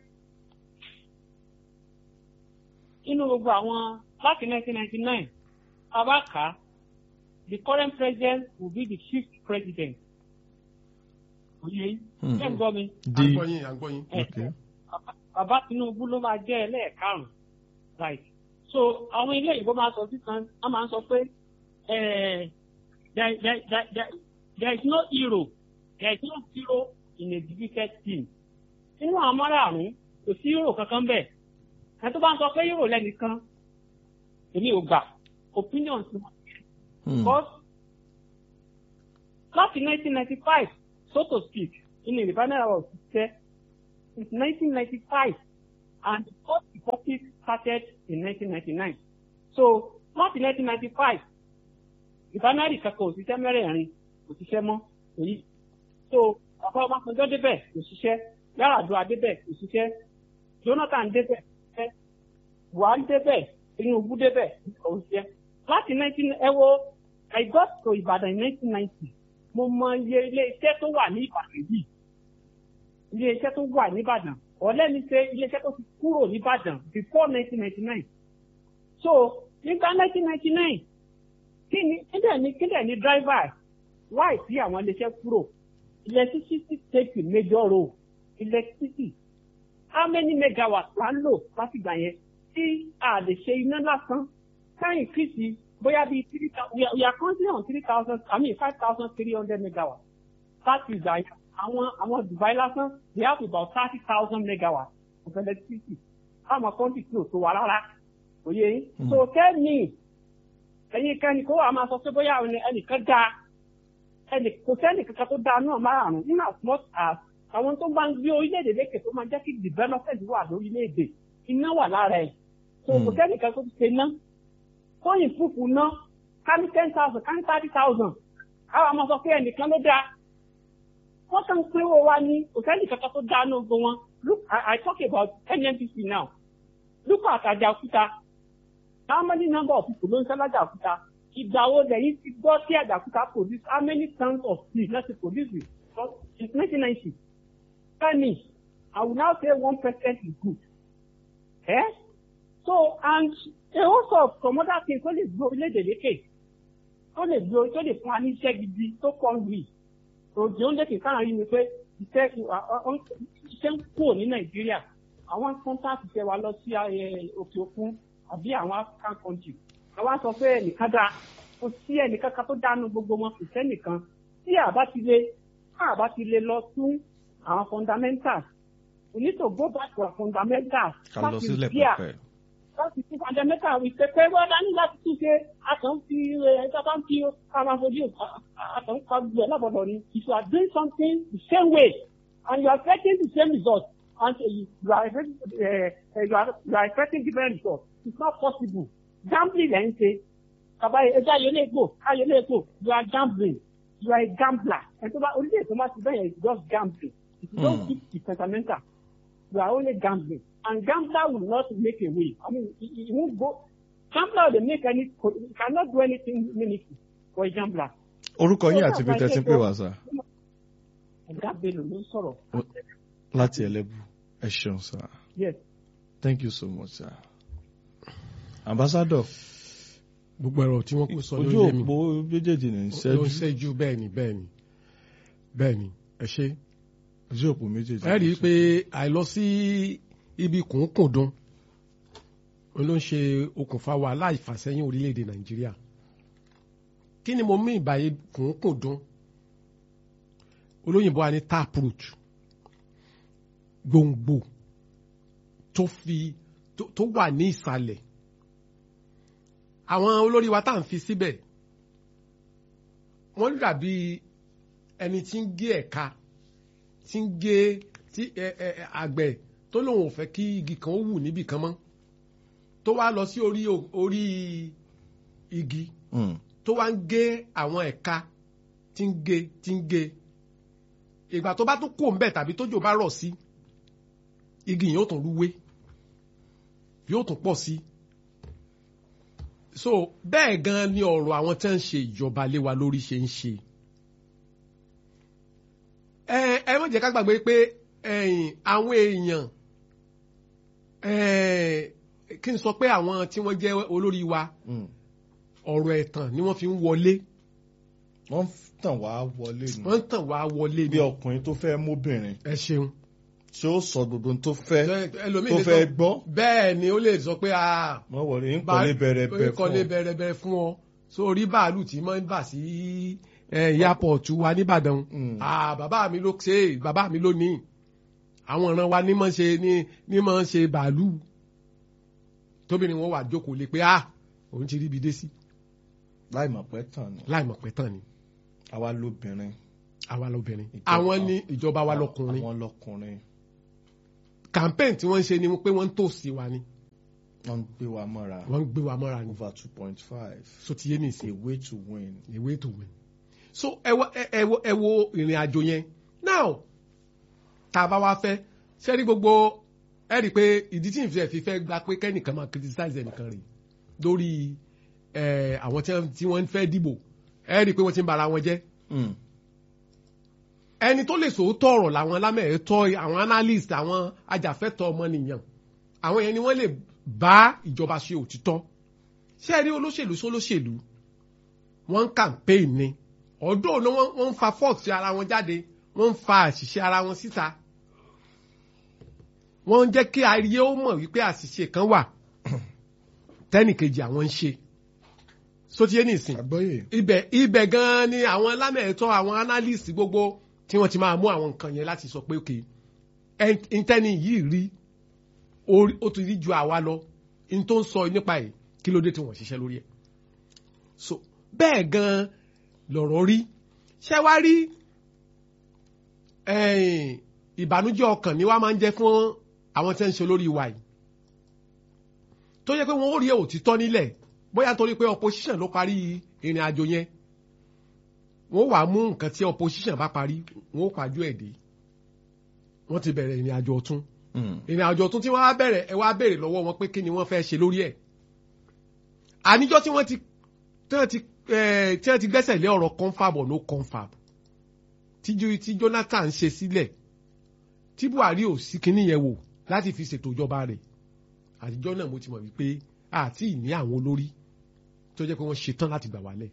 nínú gbogbo àwọn láti 1999 abaka the current president will be the fifth president. Oye, Hmm. ṣé ń gbọ́ mi? à ń di gbọ́ yín à ń gbọ́ yín. okay. Bàbá- Bàbá Tinubu ló máa jẹ́ ẹlẹ́ẹ̀karùn-ún. Right. So àwọn ilé ìbò máa sọ sísan, wọ́n máa ń sọ pé eh, there, there, there, there, there is no hero, there is no hero in a defeated team. Nínú àwọn márààrún, kò sí hero kankan bẹ́ẹ̀. Ẹ tó bá ń sọ pé hero lẹ́nìkan, èmi ò gbà. Opinion ti wọ́n. Hmm. Because láti 1995, so to speak, in the banner of ṣiṣẹ́ since 1995 and the first republic started in 1999. So láti 1995, ìbánárì kankan òṣìṣẹ́ mẹ́rẹ̀ẹ̀rin kò ṣiṣẹ́ mọ́ èyí. So bàbá Ọbásanjọ́ débẹ̀ kò ṣiṣẹ́, Yar'Adua débẹ̀ kò ṣiṣẹ́, Jonathan débẹ̀ kò ṣiṣẹ́, Buhari débẹ̀, Tinubu débẹ̀ kò ṣiṣẹ́. Láti 19 ẹ wo I got to Ìbàdàn in 1990 mo mọ iye ilé iṣẹ́ tó wà ní Ìbàdàn yìí iléeṣẹ́ tó wà nìbàdàn ọ̀lẹ́ni ṣe iléeṣẹ́ tó ti kúrò nìbàdàn before nineteen ninety nine so nígbà nineteen ninety nine kí ni kíndẹ̀ ni kíndẹ̀ ni driver why sí àwọn iléeṣẹ́ kúrò electricity take a major role electricity how many megawatts la ń lò látìgbà yẹn tí a lè ṣe iná lásán káyìn kìsì bóyá bíi three thousand we are- we are currently on three thousand i mean five thousand three hundred megawatts láti ìgbà yẹn àwọn àwọn dubai lásán they have about thirty thousand megawatts of electricity káwọn kọ́ńtì tí ò tó wa rárá òye yín Mm. so tell me ẹ̀yin kẹ́ni kó wà máa sọ pé bóyá ẹni- ẹnìkan dáa ẹnì kò sẹ́nì kankan tó dáa náà márùn-ún nínú as much as àwọn tó bá ń gbé orílẹ̀-èdè lékè tó máa jẹ́ kí development wà lórílẹ̀-èdè iná wà lára ẹ̀ so kò Hmm. sẹ́nì kankan tó ti ṣe ná tóyìn fúfú ná ká ní ten thousand ká ní thirty thousand àwọn àmọ́ sọ pé ẹnìkan ló dáa wọ́n kàn ń pínwó wa ní kò sẹ́nì kankan tó dáa náà gbọ́ wọn look I, I talk about NNPC now look at Àjàòkúta how many number of people ló ń sẹ́lájà òkúta ìgbà wo lẹ́yìn ti gbọ́ sí Àjàòkúta produce how many tons of steel láti ti produce it since nineteen ninety tell me I will now say one percent is good eh so and a host of some other things tó lè gbé orílẹ̀-èdè lékè tó lè gbé tó lè fún wa ní iṣẹ́ gidi tó kọ́ ń wì òjò ń lékè káàrin rí mi pé iṣẹ́ iṣẹ́ ń kúrò ní Nàìjíríà àwọn kọ́ńtàkì ṣe wa lọ sí eh, òkè òkun àbí àwọn African country àwa sọ pé ẹnìkan dáa kò sí ẹnìkan kan tó dánú gbogbo wọn kò sẹ́nìkan tí àbá ti lè àbá ti lè lọ tún àwọn fundamentals we need to go back to our fundamentals ká lọ láti sílẹ̀ repair pẹ̀pẹ̀. láti tún fundamental wí pé pé wọ́n dání láti tún ṣe àtàn fi ẹ̀ẹ́dàbá ń fi ara fojú àtàn pa gbogbo ẹ̀ lábọ̀dọ̀ ni if you are doing something the same way and you are expecting the same result and uh, you are expecting uh, you are you are expecting different results it's not possible gambling lẹ́ ń ṣe bàbá ẹja yóò lè gbò ayọ̀ lè gbò you are gambling you are a gambler ẹ̀ tó bá orílẹ̀ èdè tó bá ti bẹ́ẹ̀ yẹn it's just gambling if you don't Hmm. keep the fundamental you are only gambling and gambler will not make a way i mean he, he won't go gambler dey make any he cannot do anything meaningful for a gambler. orúkọ yín àti bí tẹ́tí pé wá sá ẹ̀dá bello ló ń sọ̀rọ̀ láti ẹlẹ́bù ẹ ṣeun sá yes thank you so much sá. ambassador gbogbo ẹ̀rọ tí wọ́n kó sọ ojú lórí èmi òpó méjèèjì ní ló ń ṣẹ́jú ṣẹ́jú bẹ́ẹ̀ ni bẹ́ẹ̀ ni bẹ́ẹ̀ ni ẹ ṣe. ojú òpó méjèèjì. ẹ rí i pé àìlọ sí ibi kùnkùndùn òun ló ń ṣe okùnfà wàhálà ìfàsẹ́yìn orílẹ̀-èdè nàìjíríà kí ni mo mí ìbàyè kùnkùndùn olóyìnbó wa ní taproot gbòǹgbò tó fi tó tó wà ní ìsàlẹ̀ àwọn olórí wa tá à ń fi síbẹ̀ wọ́n dàbí ẹni tí ń gé ẹ̀ka tí ń gé tí ẹ ẹ ẹ, àgbẹ̀ tó lóun ò fẹ́ kí igi kan ó wù níbì kan mọ́ tó wá lọ sí orí o- orí igi Mm. tó wá ń gé àwọn ẹ̀ka tí ń gé tí ń gé ìgbà tó bá tún kó ń bẹ̀ tàbí tójò bá rọ̀ sí igi yìí yóò tún rúwé yóò tún pọ̀ sí so bẹ́ẹ̀ gan ni ọ̀rọ̀ àwọn tí wọ́n ń ṣe ìjọba lé wa lórí ṣe ń ṣe ẹ ẹ má jẹ́ ká gbàgbé pé ẹ̀yìn àwọn èèyàn ẹ kí n sọ pé àwọn tí wọ́n jẹ́ olórí wa Mm. ọ̀rọ̀ ẹ̀tàn ni wọ́n fi ń wọlé wọ́n tàn wá wọlé nù. wọ́n ń tàn wá wọlé bí ni ọkùnrin tó fẹ́ móbìnrin ẹ ṣeun tí ó sọ gbogbo ohun tó fẹ́ ẹlòmíì tó lè fẹ́ sọ gbọ́. bẹ́ẹ̀ ni ó lè sọ pé a wọ́n wọlé ń kọ́lé bẹ̀rẹ̀ bẹ̀ fún kọ́lé ọ. bẹ̀rẹ̀ bẹ̀rẹ̀ fún ọ sórí báàlù tí máa ń bà sí airport wa nìbàdàn Mm. ah bàbá mi ló ṣe é, bàbá mi ló ní àwọn ìran wa ní máa ń ṣe ní ní máa ń ṣe bàálù tóbìnrin wọn wà jókòó lé pé ah òun ti rí ibi dé sí láì mọ̀ pé tàn ni láì mọ̀ pé tán ni àwa lóbìnrin àwa lóbìnrin Ìjọba- àwọn ní ìjọba wa lọkùnrin àwọn lọkùnrin campaign tí wọ́n ń ṣe ni pé wọ́n ń tòsí wa ni wọ́n ń gbé wa mọ́ra wọ́n ń gbé wa mọ́ra ni over two point five so ti yé ní ìsìn a way to win. a way to win. so ẹ wo ẹ ẹ wo ẹ wo ìrìn àjò yẹn now tá a bá wá fẹ́ ṣé rí gbogbo ẹ rí i pé ìdí tí ìfẹ́ fi fẹ́ gba pé kẹ́nìkan máa criticize ẹnìkan rè lórí ẹ àwọn tí wọ́n- tí wọ́n fẹ́ dìbò ẹ rí i pé wọ́n ti ń bara wọn jẹ́ Mm. ẹni tó lè sòótọ́ ọ̀rọ̀ làwọn alámẹ̀ẹ́tọ́ àwọn analyst àwọn ajàfẹ́tọ̀ ọmọnìyàn àwọn yẹn ni wọ́n lè bá ìjọba ṣe òtítọ́ ṣé ẹ rí olóṣèlú sólóṣèlú wọ́n ń campaign ni ọ̀dọ́ ni wọ́n wọ́n ń fa fault sí ara wọn jáde wọ́n ń fa àṣìṣe ara wọn síta wọ́n ń jẹ́ kí ayé ó mọ̀ wípé àṣìṣe kan wà tẹ́nìkejì àwọn ń ṣe sotiye nìsín àgbọ́yé ibẹ̀ ibẹ̀ gan-an ni àwọn lámẹ̀ẹ́tọ́ àwọn analyst gbogbo tí wọ́n ti máa mú àwọn nǹkan yẹn láti sọ pé ok ìtẹ́ni yìí rí ó- ó ti rí ju àwa lọ n tó ń sọ nípa ẹ̀ kí ló dé tí wọ́n ṣiṣẹ́ lórí ẹ̀ so bẹ́ẹ̀ gan-an lọ̀rọ̀ rí ṣé wá rí ẹ̀yìn, ìbànújẹ́ ọkàn ni wá máa ń jẹ́ fún àwọn tí wọ́n ń ṣe lórí wa yìí tó yẹ pé wọ́n ó rí òtítọ́ nílẹ̀ bóyá torí pé opposition ló parí ìrìn àjò yẹn wọ́n wàá mú nǹkan tí opposition bá parí wọ́n ó pàjọ ẹ̀ dé wọ́n ti bẹ̀rẹ̀ ìrìn àjò ọ̀tún ìrìn àjò ọ̀tún tí wọ́n wá bẹ̀rẹ̀ ẹ wá béèrè lọ́wọ́ wọn pé kí ni wọ́n fẹ́ ṣe lórí ẹ̀ àníjọ́ tí wọ́n ti tí wọ́n ti eh, tí wọ́n ti gbẹ́sẹ̀ lé ọ̀rọ̀ confab or no confab tí Jo- tí Jonathan ṣe sílẹ̀ tí Buhari ò sí kinní yẹn wò láti fi ṣètò ìjọba rẹ̀ àtijọ́ náà mo ti mọ̀ wípé àti ìní àwọn olórí tó jẹ́ pé wọ́n ṣetán láti gbà wálẹ̀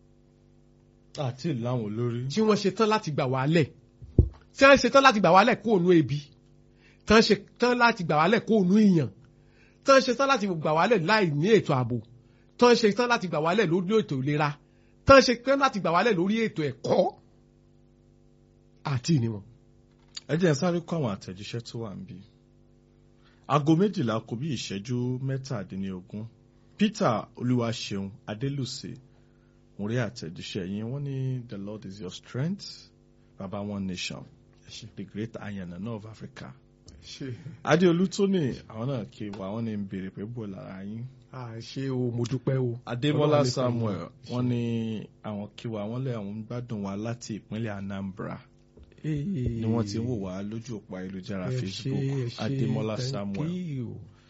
àti ìláwọn olórí. tí wọ́n ṣetán láti gbà wálẹ̀ tí wọ́n ṣetán láti gbà wálẹ̀ kó ònú ebi tí wọ́n ṣetán láti gbà wálẹ̀ kó ònú ìyàn tí wọ́n ṣetán láti gbà wálẹ̀ láì ní ètò ààbò tí wọ́n ṣetán láti gbà wálẹ̀ lórí ètò ìlera tí wọ́n ṣetán láti gbà wálẹ̀ lórí ètò ẹ̀kọ́ àti ìní wọn. ẹ jẹ́ n sáré kó àwọn àtẹ̀jíṣẹ́ tó wà níbí. aago méjìlá kù bí ìṣẹ́jú mẹ́tàdínlógún Peter Olúwaṣeun Adélùsè mo rí àtẹ̀jíṣẹ́ yín wọ́n ní the Lord is your strength baba one nation the great ayanana of Africa. Adéolú Tóní àwọn náà kí wa wọ́n ní ń béèrè pé bò lára yín. ṣé o mo dúpẹ́ o. Adémọ́lá Samuel wọ́n ní àwọn kí wa wọ́n lé àwọn ń gbádùn wa láti ìpínlẹ̀ Anambra ni wọ́n ti ń wò wá lójú òpó ayélujára Facebook Adémọ́lá Samuel.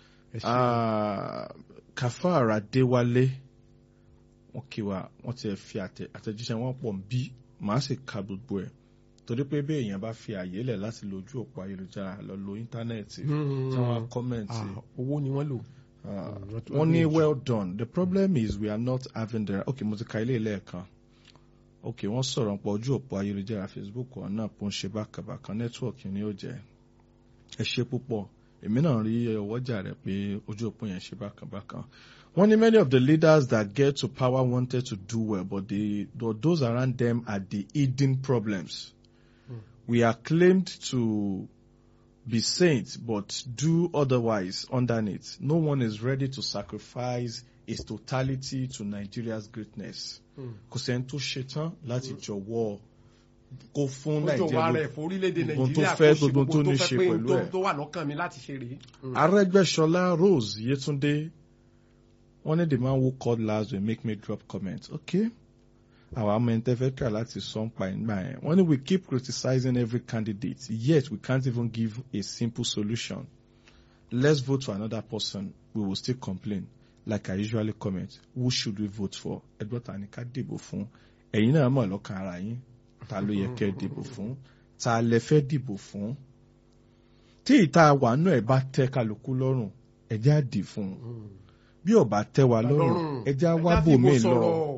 Ah, Kafar Adéwálé wọ́n kí wa wọ́n ti fi àtẹ- àtẹ̀jíṣẹ́ wọn pọ̀ bí màá sì ka gbogbo ẹ̀ torí pé bí èèyàn bá fi àyè lẹ̀ láti lo ojú òpó ayélujára lọ lo íńtánẹ́ẹ̀tì tí wọ́n á kọ́mẹ̀ntì. owó ni wọ́n lò. Uh, wọ́n ní well done the problem is we are not having the okay mo ti ka ilé lẹ́ẹ̀kan okay wọ́n sọ̀rọ̀ nípa ojú òpó ayélujára Facebook wọn náà pọ̀ ń ṣe bákàbàkan network ni ó jẹ́ ẹ ṣe púpọ̀ èmi náà rí ọwọ́jà rẹ̀ pé ojú òpó yẹn ṣe bákàbàkan wọ́n ní many of the leaders that get to power wanted to do well but they, those around them are the hidden problems we are claimed to be saints but do otherwise underneath. No one is ready to sacrifice its totality to Nigeria's greatness. Kò sẹ́ni tó ṣetán láti jọ̀wọ́ kó fún ó jọ wá rẹ̀ Nàìjíríà fún orílẹ̀-èdè gbogbo tó Nàìjíríà fẹ́ kó ṣe gbogbo tó gbogbo ní tó ṣe fẹ́ pé pẹ̀lú tó- ẹ̀. tó wà lọ́kàn mi láti ṣe rèé. Arẹ́gbẹ́ṣọlá Rose Yetunde wọ́n ní the man who called last will make me drop comment. Okay. Our amẹ́ntẹ́fẹ́ try láti sọ ń pa ìgbà yẹn. Wọ́n ní we keep criticizing every candidate yet we can't even give a simple solution. Let's vote for another person. We will still complain. Like I usually comment, who should we vote for? Ẹgbẹ́ ta ni ká dìbò fún? Ẹ̀yin náà mọ̀ lọ́kàn ara yín. Ta ló yẹ kẹ́ dìbò fún? Ta lẹ fẹ́ dìbò fún? Tí ìta wà náà ẹ̀ bá tẹ́ kálukú lọ́rùn, ẹ jẹ́ á dì fún un. Bí ò bá tẹ́ wa lọ́rùn, ẹ jẹ́ á wá Ẹja fìbò bòmíì lọ sọ̀rọ̀.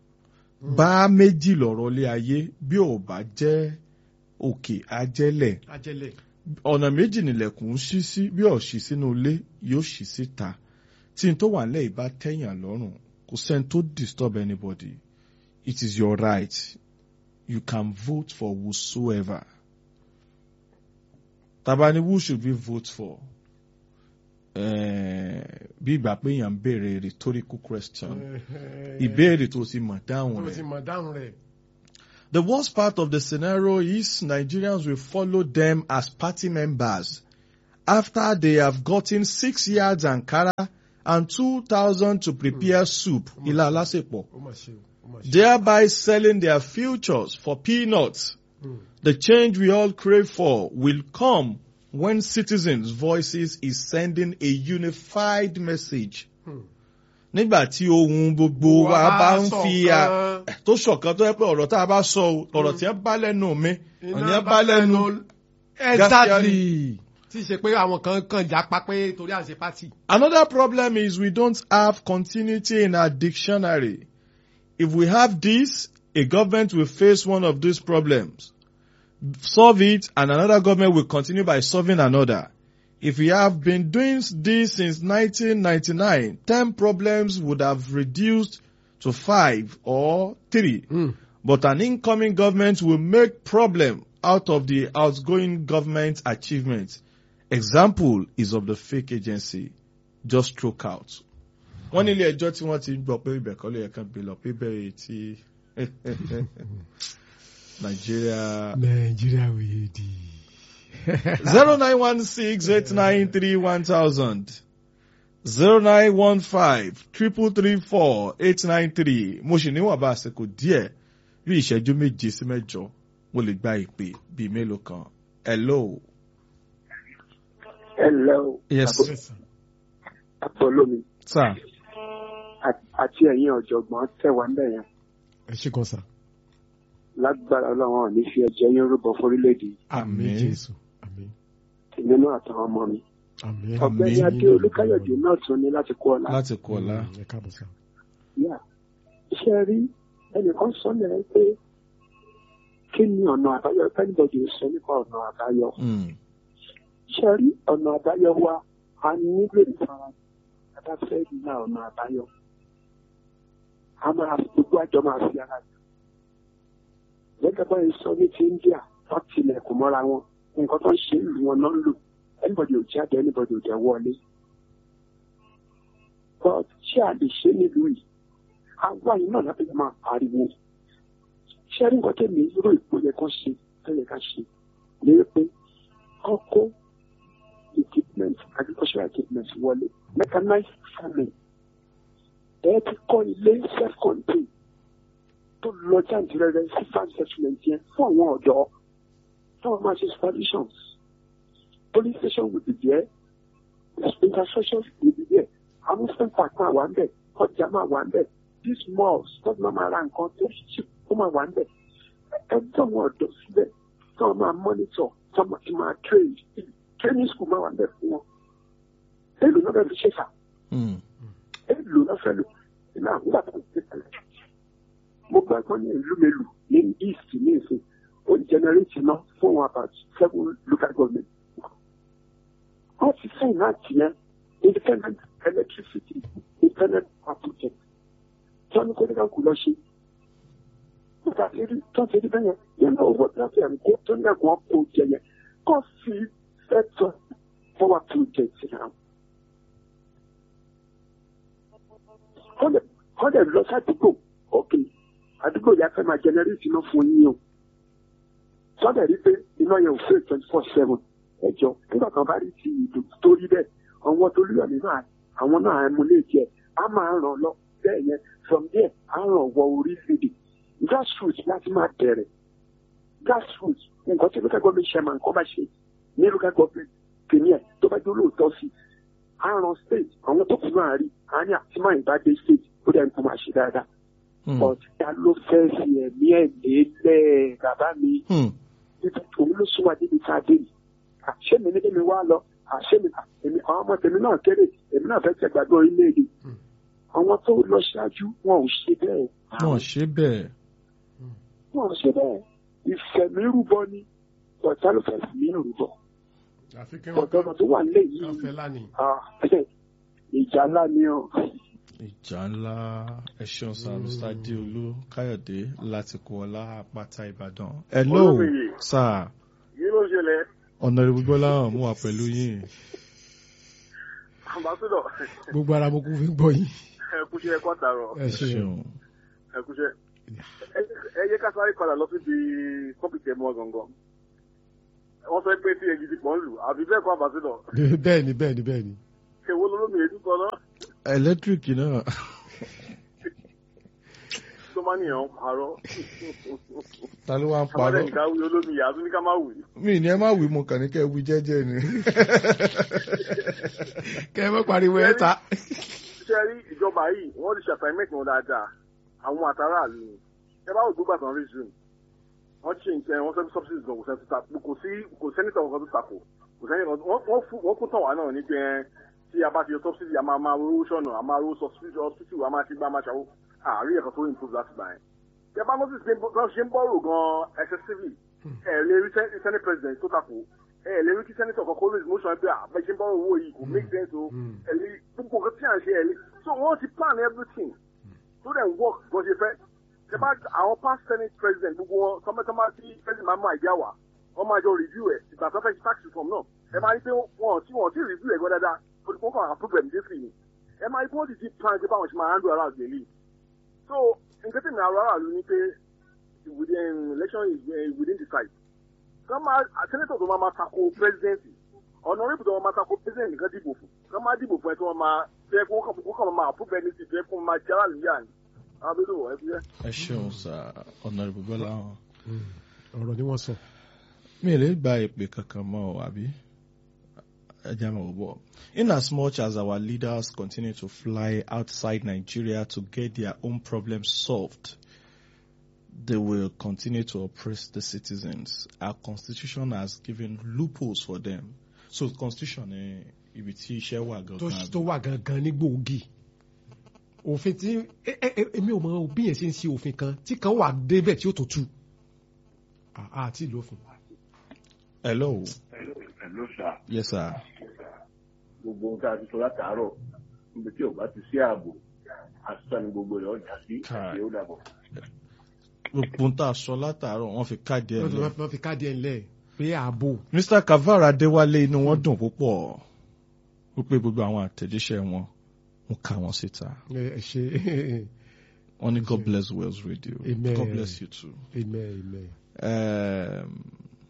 bá méjì lọ̀rọ̀ lé ayé bí ò bá jẹ́ òkè ajẹ́lẹ̀ ajẹ́lẹ̀. ọ̀nà méjì nìlẹ̀kùn ń ṣí sí bí ò ṣí sínú ilé yóò ṣí síta tí n tó wà nílẹ̀ ìbá tẹ̀yàn lọ́rùn kò sẹ́ni tó disturb anybody it is your right you can vote for whosoever tàbá ni who should we vote for Eh, bí ìgbà pé èèyàn ń béèrè rhetorical question ìbéèrè tó ti mọ̀ dáhùn tó rẹ̀. ti mọ̀ dáhùn rẹ̀. The worst part of the scenario is Nigerians will follow them as party members after they have gotten six yards Ankara and two thousand to prepare soup, Ila Alasepo, ó mà ṣe o, ó mà ṣe o. thereby selling their futures for peanuts. The change we all crave for will come when citizens' voices is sending a unified message. Nígbà tí ohun gbogbo wa bá ń fi à- ṣọ̀kan. tó ṣọ̀kan tó yẹ pé ọ̀rọ̀ tá a bá sọ o ọ̀rọ̀ tí wọ́n bá lẹ́nu mi ọ̀nì ẹ̀ bá lẹ́nu exactly tí ì ṣe pé àwọn kan kàn já pa pé torí à ń ṣe pátì. Another problem is we don't have continuity in our dictionary. If we have this, a government will face one of these problems, solve it, and another government will continue by solving another. If we have been doing this since 1999, 10 problems would have reduced to 5 or 3. Mm. But an incoming government will make problem out of the outgoing government achievements. Example is of the fake agency just stroke out. Wọ́n ní ilé ẹjọ́ tí wọ́n ti gbọ́ pé ibẹ̀ kọ́ ló yẹ kán gbé lọ pé bẹ́ẹ̀ tí Nàìjíríà nàìjíríà wèé di. zero nine one six eight nine three one thousand zero nine one five triple three four eight nine three mo sì níwọ̀n bá àsìkò díẹ̀ bí ìṣẹ́jú méje sí mẹ́jọ mo lè gba ìpè bíi mélòó kan. Hello. Hello. Yes. Apollomi Sir. àti ẹ̀yin ọ̀jọ̀gbọ́n tẹ̀wá ń bẹ̀ yẹn ẹ ṣe kan sá. lágbára ọlọ́run ò ní fi ẹ̀jẹ̀ yín rúbọ fórílẹ̀-èdè yìí. àmín jésù àmín nínú àtàwọn ọmọ mi. àmín. ọ̀gbẹ́ni Àmín. adé olúkáyọ̀dé náà tún ní láti kó ọ̀la. Láti kú ọ̀la. Mm, ẹ káàbọ̀ sá. yà iṣẹ́ rí ẹnìkan sọ lẹ́yìn pé kí ni ọ̀nà àbáyọ kẹ́nìbọ̀dì sọ nípa ọ̀nà àbáyọ. Mm. iṣẹ́ rí ọ̀nà àbáyọ wa a nílò ìfara bá fẹ́ na ọ̀nà àbáyọ. a máa gbogbo àjọ máa fi ara jù. gẹ́gẹ́ bọ́ sọ ní ti India tó tilẹ̀kùn mọ́ra wọn nǹkan tó ń ṣe ìlú wọn náà ń lò anybody ò jáde anybody ò jẹ́ wọlé. but ṣé a lè ṣe nílùú yìí àwa yìí náà lábẹ́ máa pariwo ṣé rí nǹkan tẹ̀lé irú ìpò yẹ kán ṣe tẹ́lẹ̀ ká ṣe ní pé kọ́kọ́ equipment agricultural equipment wọlé mechanized farming ẹ ti kọ́ ilé self contained tó lọ jàǹdìrẹ́rẹ́ sí farm settlement yẹn fún àwọn ọ̀dọ́ táwọn máa ṣe supervisions police station will be there infrastructure will be there amusement park máa wà ń bẹ̀ ọjà máa wà ń bẹ̀ these malls tó máa máa ra nǹkan tó ṣì ó máa wà ń bẹ̀ ẹjọ́ wọn ọ̀dọ́ síbẹ̀ tó máa monitor tó máa ti máa train training school máa wà ń bẹ̀ fún wọn èlò náà bẹ̀rẹ̀ fi ṣe fà Mm. èlò náà fẹ́ lò ìlà àgbà tó ń tẹ̀lé mo gbọ́ ẹ̀kọ́ ní ìlú mélòó ní east ní ìsìn ó ń generate iná fún wọn about seven local government wọ́n ti sẹ́yìn náà tiẹ̀ independent electricity independent power project tí wọ́n ní kó nígbà kú lọ ṣe nígbà tí rí tó ti rí bẹ́yẹn nínú owó tí wọ́n fi ẹ̀mí kó tó ní ẹ̀kọ́ kó jẹ yẹn kó fi fẹ́tọ̀ power project náà. kọ́ dẹ̀ lọ sádùúgbò òkè àdúgbò yà fẹ́ máa generate iná fún yín o sọ́dẹ̀ rí pé iná yẹn ò fẹ́ twenty four seven ẹjọ́ nígbà kan bá rí ti ìdò tó rí bẹ́ẹ̀ àwọn tó rí ọ̀nà náà àwọn náà ẹmu lè jẹ á máa ràn lọ bẹ́ẹ̀ yẹn from there á ràn wọ orílẹ̀-èdè grassroots láti máa bẹ̀rẹ̀ grassroots nǹkan tí local government chairman kọ́ bá ṣe ní local government premier tó bá jẹ́ olóòótọ́ sí á ràn state àwọn tó kù náà rí á ní àti máa ìbá dé state ó dẹ̀ ń kó máa ṣe dáadáa Mm. but ta ló fẹ́ fi ẹ̀mí ẹ̀ lélẹ̀ bàbá mi Mm. níbi òun ló sún wa níbi tá a dé yìí àṣé mi níbi mi wá lọ àṣé mi èmi àwọn ọmọ tèmi náà kéré èmi náà fẹ́ tẹ̀gbàgbọ́ orílẹ̀-èdè àwọn tó lọ ṣáájú wọn ò ṣe bẹ́ẹ̀ Wọ́n ṣe bẹ́ẹ̀. wọn ò ṣe bẹ́ẹ̀ ìfẹ̀mírúbọ ni ọ̀tá ló fẹ́ fi mí rúbọ àfi kí ọ̀dọ́ ọmọ tó wà nílẹ̀ yìí wọ́n fẹ́ lánìí. ah, ìjà ńlá ni ọ Ìjà ńlá ẹ̀ṣọ́ sá Mr. Adéolú Káyọ̀dé láti kú ọlá àpáta Ìbàdàn. Hello Olúmiyè. sir. yìí ló ṣẹlẹ̀ Ọ̀nà ìrìbùgbọ́ láwọn mú wa pẹ̀lú yín. ambassador gbogbo ara mo kún fi ń gbọ́ yín. ẹkúṣẹ́ ẹkọ́ àtàrọ̀ ẹ ṣe Ṣeun. ẹkúṣẹ́ ẹ yẹ ká sáré padà lọ síbi kọ́mpìtì ẹ̀mọ́ gangan wọ́n fẹ́ pé tí èyí ti pọ̀ ń lù àbí bẹ́ẹ̀ kọ́ ambassador bẹ́ẹ̀ ni bẹ́ẹ̀ ni bẹ́ẹ̀ ni. èwo lolómi èdè kan náà Ẹlẹ́tíríkì náà. tó máa nìyẹn ń parọ́ Ta ló wá ń àbádẹ́ parọ́? nìkan wí olómi yàtú ní ká má wì Mi ní ẹ má wí mo kàn ní kẹ́ ẹ wí jẹ́jẹ́ ni. kẹ́ ẹ mọ́ pariwo ẹ̀ ta. ṣe rí ìjọba yìí wọ́n ti ṣàtàìmẹ́tì wọn dáadáa àwọn àtàràlù ni ẹ bá wò gbogbo àtàwọn reason wọ́n change ẹ wọ́n sọ pé subsidies gan kò sẹ́ni tó takò kò sí kò sẹ́ni tó kan tó takò kò sẹ́ni kan wọ́n wọ́n fún wọ́n kún tàn wá náà ní pé ẹ tí a bá ti yọ subsidy a máa máa rówó sọ̀nà a máa rówó hospital hospital a máa ti gbá a máa ṣàwó àárín ẹ̀kan tó improve láti gbà yẹn. ẹ bá notice pé wọ́n ṣe ń bọ́rò gan excessively ẹ lè rí sen- senate president tó takò ẹ lè rí kí senator kan kó raise motion pé àbẹ ṣe ń bọ́rò owó yìí kò make sense o ẹ lè gbogbo nǹkan tí à ń ṣe ẹ lè so wọ́n ti plan everything tó dẹ̀ ń work bó ṣe fẹ́ ṣe bá àwọn past senate president gbogbo wọn tọmọtọmọ tí president máa mú àìdíyà wá wọn máa jọ review ẹ ìgbà tó fẹ́ ṣe tax reform náà ẹ máa rí pé wọn tí wọn ti review ẹ gbọ́ dáadáa olùkọ́ kan approve ẹ̀ nídìí ni ẹ máa rí pé wọ́n ti ti plan ṣe báwọn ṣe máa handle around the league so nǹkan tí mi àrò aráàlú ni pé within election is uh, within the site kàn máa senator tó máa máa tako presidency honorable tó máa máa tako president nìkan dìbò fún kàn máa dìbò fún ẹ tí wọ́n máa fẹ́ kó kàn kó kàn máa approve ẹni tí fẹ́ kó máa jẹ́ aráàlú yà ni àwọn abẹ́lẹ̀ wọ̀ ẹ́ fi jẹ́. ẹ ṣeun sá honourable bọ́lá hàn. ọ̀rọ̀ ni wọ́n sọ. mi ò lè gba ìpè kankan mọ́ ọ àbí ẹja mọ̀ ọ́ bọ̀. in as much as our leaders continue to fly outside Nigeria to get their own problems solved they will continue to oppress the citizens our constitution has given loopholes for them so constitution ni ibi tí iṣẹ́ wà tó gangan tó wà gangan ní gbòógì òfin tí ẹ- ẹ- ẹ- èmi ò mọ bí yẹn ṣe ń ṣe òfin kan tí kan wà débẹ̀ tí ó tó tu À- àti ìlófin. hello Hello sir. yes sir gbogbo ohun tá a ti sọ látàárọ̀ níbi tí ò bá ti sí ààbò àṣìṣà ni gbogbo rẹ̀ ọjà sí Káà. àti ó dàbọ̀. gbogbo ń tà sọ látàárọ̀ wọ́n fi káàdì ẹ̀ wọ́n lẹ́ fi- wọ́n fi káàdì ẹ̀ ńlẹ̀ pé ààbò Mr. Kavara Adéwálé inú wọn dùn púpọ̀ wípé gbogbo àwọn àtẹ̀jíṣẹ́ wọn ń kà wọ́n síta. ẹ ẹ ṣe Wọ́n ní God bless Wales Radio. Amen. God bless you too. amen amen. Um,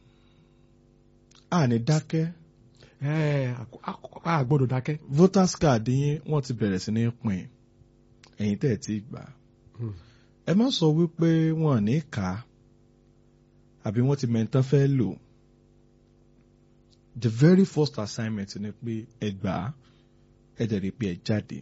a ní dákẹ́ ẹ a gbọ́dọ̀ dákẹ́. voters card yín wọ́n ti bẹ̀rẹ̀ sí ní pín ẹ̀yin tẹ̀ tí gbà. Hmm. Ẹ má sọ wípé wọn ò ní kà á àbí wọ́n ti mẹ́ntán fẹ́ lò. The very first assignment ni pé ẹ gbà á ẹ dẹ̀ rí pé ẹ jáde.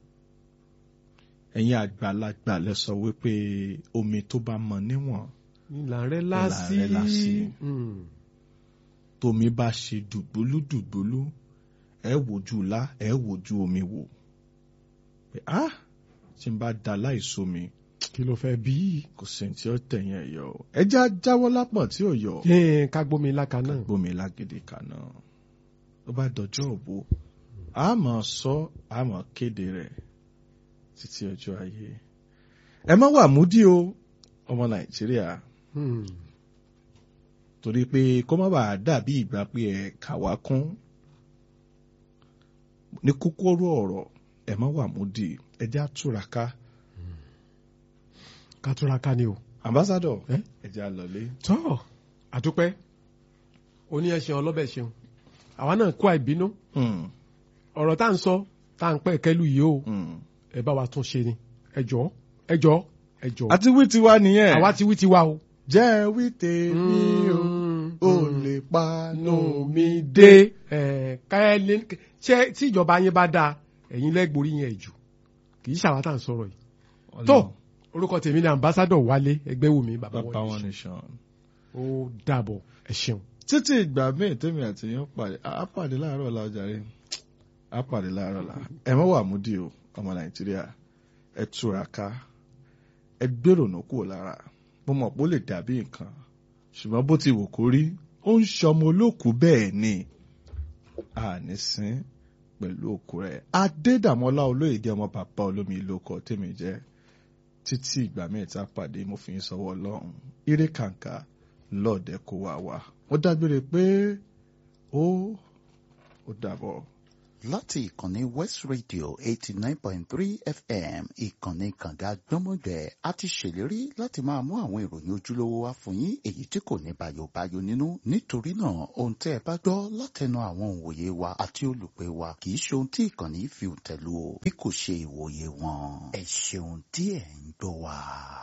Ẹ̀yin àgbàlagbà lẹ sọ wípé omi tó bá mọ níwọ̀n ìlànà rẹ lásì. rẹ lásì. Mm. tómi bá ṣe dùgbólú dùgbólú ẹ wojú lá ẹ wojú omi wò pé á tí n bá da láìsómi kí ló fẹ́ bí. kò sí ní tí ó tẹ̀yìn ẹ̀ yọ ẹ já jáwọ́ lápọ̀n tí ò yọ ẹ ká gbómi láka náà. gbómi lágídí kaná ó bá dọjọ́ òbó a máa sọ a máa kéde rẹ̀ títí ọjọ́ ayé ẹ má wà múdí o ọmọ nàìjíríà Hmm. torí pé kó má bàa dàbí ìgbà pé ẹ kà wá kún ní kúkúrú ọ̀rọ̀ ẹ má wà múdi ẹ jẹ́ àtúraká ká túra ká ni o. ambassador Eh? ẹ jẹ́ àlọ́lé. tọ́ àdúpẹ́ oní ẹ̀ṣẹ̀ ọlọ́bẹ̀ ṣeun àwa náà kó àìbínú Hmm, ọ̀rọ̀ tá à ń sọ tá à ń pẹ́ kẹ́lù yìí o hmm. ẹ bá wa tún ṣe ni ẹ jọ̀ọ́ ẹ jọ̀ọ́ ẹ jọ̀ọ́ àti wí tiwa nìyẹn àwa ti wí ti wá o. jẹ́ wí tèmi o ò Mm. lè pa nù mí mi dé ẹ káyọ̀lé ṣé tí ìjọba yín bá dáa ẹ̀yin lẹ́gbòrí yẹn jù kì í ṣàwọn tá à ń sọ̀rọ̀ yìí. tó orúkọ tèmi ni ambassadọ wálé ẹgbẹ́wùmí bàbá bàbá wọn wọn nìṣàn. ó dàbọ̀ ẹ ṣeun. títí ìgbà míì tèmi àti yín pàdé á pàdé láàárọ̀ ọ̀la ọjàre á pàdé láàárọ̀ ọ̀la ẹ má wà múdi o ọmọ nàìjíríà ẹ túraká ẹ gbèrònú kúrò lára mo mọ̀ pé ó lè dàbí nǹkan ṣùgbọ́n bó ti wù kó rí ó ń ṣọmọ olókùú bẹ́ẹ̀ ni àní sín pẹ̀lú òkú rẹ̀ adédàmọ́lá olóyèdè ọmọ bàbá olómi ìlú ọkọ̀ tèmi jẹ́ títí ìgbà míì tá a pàdé mo fi ń sọwọ́ ọlọ́run ire kàǹkà lọ́ọ̀dẹ kó wá wá mo dágbére pé ó ó dàbọ̀. láti ìkànnì west radio eighty nine point three fm ìkànnì kànga gbọ́mọgbẹ́ a ti ṣèlérí láti máa mú àwọn ìròyìn ojúlówó wá fún yín èyí tí kò ní bàyòbáyò nínú nítorí náà ohun tẹ́ ẹ bá gbọ́ látẹnu àwọn òǹwòye wa àti olùpẹ̀ wa kì í ṣe ohun tí ìkànnì fi tẹ̀lú o bí kò ṣe ìwòye wọn ẹ ṣeun tí ẹ̀ ń gbọ́ wa.